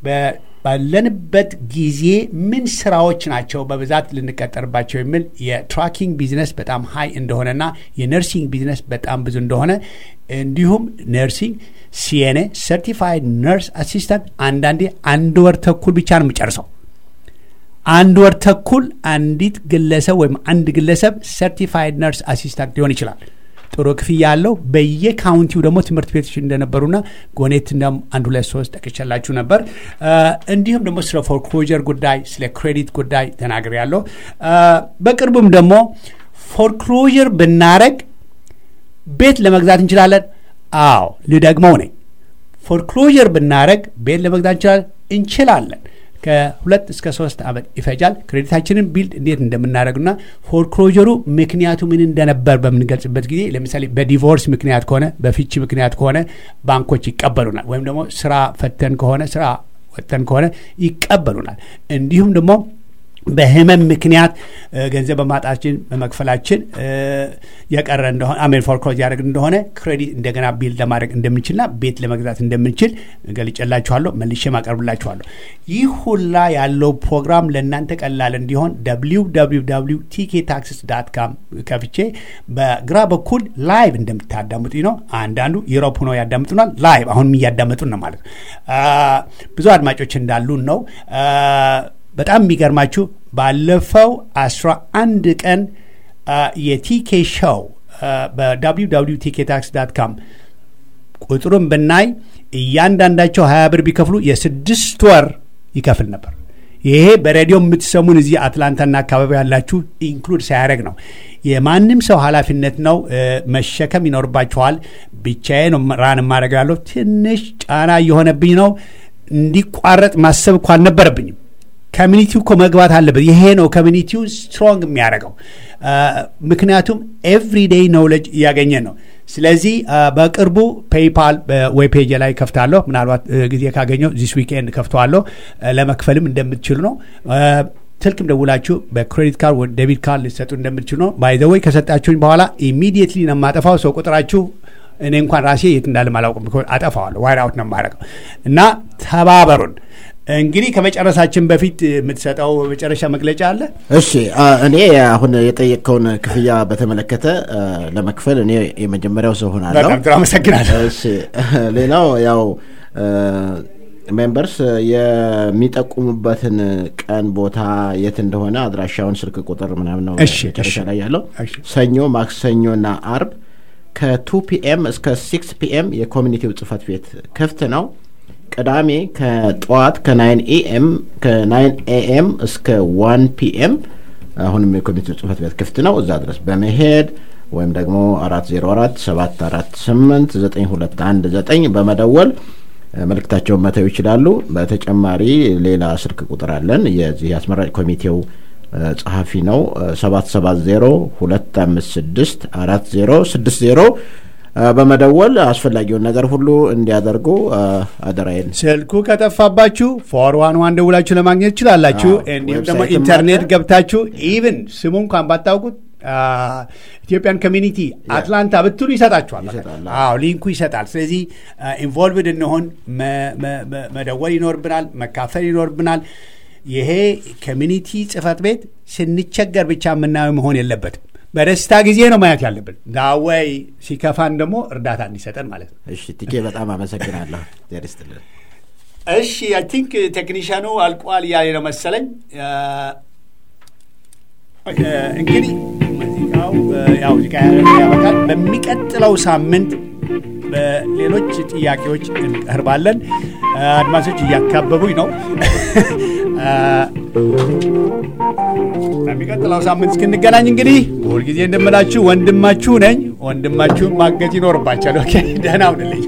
ባለንበት ጊዜ ምን ስራዎች ናቸው በብዛት ልንቀጠርባቸው የሚል የትራኪንግ ቢዝነስ በጣም ሀይ እንደሆነና የነርሲንግ ቢዝነስ በጣም ብዙ እንደሆነ እንዲሁም ነርሲንግ ሲኤንኤ ሰርቲፋይድ ነርስ አሲስታንት አንዳንዴ አንድ ወር ተኩል ብቻ ነው የሚጨርሰው። አንድ ወር ተኩል አንዲት ግለሰብ ወይም አንድ ግለሰብ ሰርቲፋይድ ነርስ አሲስታንት ሊሆን ይችላል። ጥሩ ክፍያ ያለው በየካውንቲው ደግሞ ትምህርት ቤቶች እንደነበሩና ጎኔት እንደም አንድ ሁለት ሶስት ጠቅሼላችሁ ነበር። እንዲሁም ደግሞ ስለ ፎርክሎጀር ጉዳይ፣ ስለ ክሬዲት ጉዳይ ተናግሬ ያለው በቅርቡም ደግሞ ፎርክሎጀር ብናረግ ቤት ለመግዛት እንችላለን። አዎ ልደግመው ነኝ። ፎርክሎጀር ብናረግ ቤት ለመግዛት እንችላለን እንችላለን። ከሁለት እስከ ሶስት ዓመት ይፈጃል። ክሬዲታችንን ቢልድ እንዴት እንደምናደርግና ፎርክሎጀሩ ምክንያቱ ምን እንደነበር በምንገልጽበት ጊዜ ለምሳሌ በዲቮርስ ምክንያት ከሆነ በፍቺ ምክንያት ከሆነ ባንኮች ይቀበሉናል። ወይም ደግሞ ስራ ፈተን ከሆነ ስራ ወጥተን ከሆነ ይቀበሉናል። እንዲሁም ደግሞ በህመም ምክንያት ገንዘብ በማጣችን በመክፈላችን የቀረ እንደሆነ አሜን ፎርክሎዝ ያደረግ እንደሆነ ክሬዲት እንደገና ቢልድ ለማድረግ እንደምንችልና ቤት ለመግዛት እንደምንችል ገልጬላችኋለሁ። መልሼ ማቀርብላችኋለሁ። ይህ ሁላ ያለው ፕሮግራም ለእናንተ ቀላል እንዲሆን ደብሊው ደብሊው ደብሊው ቲኬ ታክስስ ዳት ካም ከፍቼ በግራ በኩል ላይቭ እንደምታዳምጡኝ ነው። አንዳንዱ ዩሮፕ ሆነው ያዳምጡናል። ላይቭ አሁንም እያዳመጡን ነው ማለት ነው። ብዙ አድማጮች እንዳሉን ነው። በጣም የሚገርማችሁ ባለፈው አስራ አንድ ቀን የቲኬ ሾው በwww ቲኬ ታክስ ዳት ካም ቁጥሩን ብናይ እያንዳንዳቸው ሀያ ብር ቢከፍሉ የስድስት ወር ይከፍል ነበር። ይሄ በሬዲዮ የምትሰሙን እዚህ አትላንታና አካባቢ ያላችሁ ኢንክሉድ ሳያደረግ ነው። የማንም ሰው ኃላፊነት ነው፣ መሸከም ይኖርባችኋል። ብቻዬ ነው ራን የማደርገው ያለው ትንሽ ጫና እየሆነብኝ ነው። እንዲቋረጥ ማሰብ እኮ አልነበረብኝም። ኮሚኒቲው እኮ መግባት አለበት። ይሄ ነው ኮሚኒቲው ስትሮንግ የሚያደርገው። ምክንያቱም ኤቭሪዴይ ኖውሌጅ እያገኘን ነው። ስለዚህ በቅርቡ ፔይፓል በዌብ ፔጅ ላይ ከፍታለሁ። ምናልባት ጊዜ ካገኘው ዚስ ዊኬንድ ከፍተዋለሁ። ለመክፈልም እንደምትችሉ ነው። ስልክም ደውላችሁ በክሬዲት ካርድ ወይ ዴቢት ካርድ ልትሰጡ እንደምትችሉ ነው። ባይዘወይ ከሰጣችሁኝ በኋላ ኢሚዲየትሊ ነው የማጠፋው። ሰው ቁጥራችሁ እኔ እንኳን ራሴ የት እንዳለ አላውቅም፣ አጠፋዋለሁ። ዋይድ አውት ነው የማደርገው እና ተባበሩን። እንግዲህ ከመጨረሳችን በፊት የምትሰጠው መጨረሻ መግለጫ አለ? እሺ አ፣ እኔ አሁን የጠየቅከውን ክፍያ በተመለከተ አ፣ ለመክፈል እኔ የመጀመሪያው ሰው ሆናለሁ። በጣም ጥሩ አመሰግናለሁ። እሺ ሌላው ያው ሜምበርስ የሚጠቁሙበትን ቀን ቦታ የት እንደሆነ አድራሻውን ስልክ ቁጥር ምናምን ነው እሺ፣ መጨረሻ እሺ። ላይ ያለው እሺ። ሰኞ ማክሰኞና አርብ ከቱ ፒኤም እስከ ሲክስ ፒኤም የኮሚኒቲው ጽህፈት ቤት ክፍት ነው ቅዳሜ ከጠዋት ከናይን ኤኤም ከናይን ኤኤም እስከ ዋን ፒኤም አሁንም የኮሚኒቲው ጽህፈት ቤት ክፍት ነው እዛ ድረስ በመሄድ ወይም ደግሞ አራት ዜሮ አራት ሰባት አራት ስምንት ዘጠኝ ሁለት አንድ ዘጠኝ በመደወል እ፣ መልእክታቸውን መተው ይችላሉ። በተጨማሪ ሌላ ስልክ ቁጥር አለን። የዚህ የአስመራጭ ኮሚቴው እ፣ ጸሐፊ ነው ሰባት ሰባት ዜሮ ሁለት አምስት ስድስት አራት ዜሮ ስድስት ዜሮ በመደወል አስፈላጊውን ነገር ሁሉ እንዲያደርጉ እ፣ አደራዬን ስልኩ ከጠፋባችሁ ፎር ዋን ዋን ደውላችሁ ለማግኘት ትችላላችሁ። አዎ፣ እንዲሁም ደግሞ ዌብሳይትም ኢንተርኔት አለ። ገብታችሁ ኢቭን ስሙ እንኳን ባታውቁት ኢትዮጵያን ኮሚኒቲ አትላንታ ብትሉ ይሰጣችኋል። ይሰጣል። አዎ ሊንኩ ይሰጣል። ስለዚህ ኢንቮልቭድ እንሆን መ- መ- መ- መደወል ይኖርብናል፣ መካፈል ይኖርብናል። ይሄ ኮሚኒቲ ጽህፈት ቤት ስንቸገር ብቻ የምናየው መሆን የለበትም። በደስታ ጊዜ ነው ማየት ያለብን። ዳወይ ሲከፋን ደግሞ እርዳታ እንዲሰጠን ማለት ነው። እሺ ቲኬ በጣም አመሰግናለሁ። ዜር ይስጥልን። እሺ አይ ቲንክ ቴክኒሽያኑ አልቋል እያለ ነው መሰለኝ። አ፣ ኦኬ፣ እንግዲህ ሙዚቃው አ፣ ያው ሙዚቃ ያበቃል። በሚቀጥለው ሳምንት በሌሎች ጥያቄዎች እንቀርባለን። አ፣ አድማጮች እያካበቡኝ ነው። አ፣ በሚቀጥለው ሳምንት እስክንገናኝ እንግዲህ ሁልጊዜ እንደምላችሁ ወንድማችሁ ነኝ። ወንድማችሁን ማገዝ ይኖርባቸዋል። ኦኬ፣ ደህና ሁንልኝ።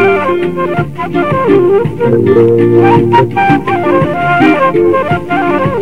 Thank you.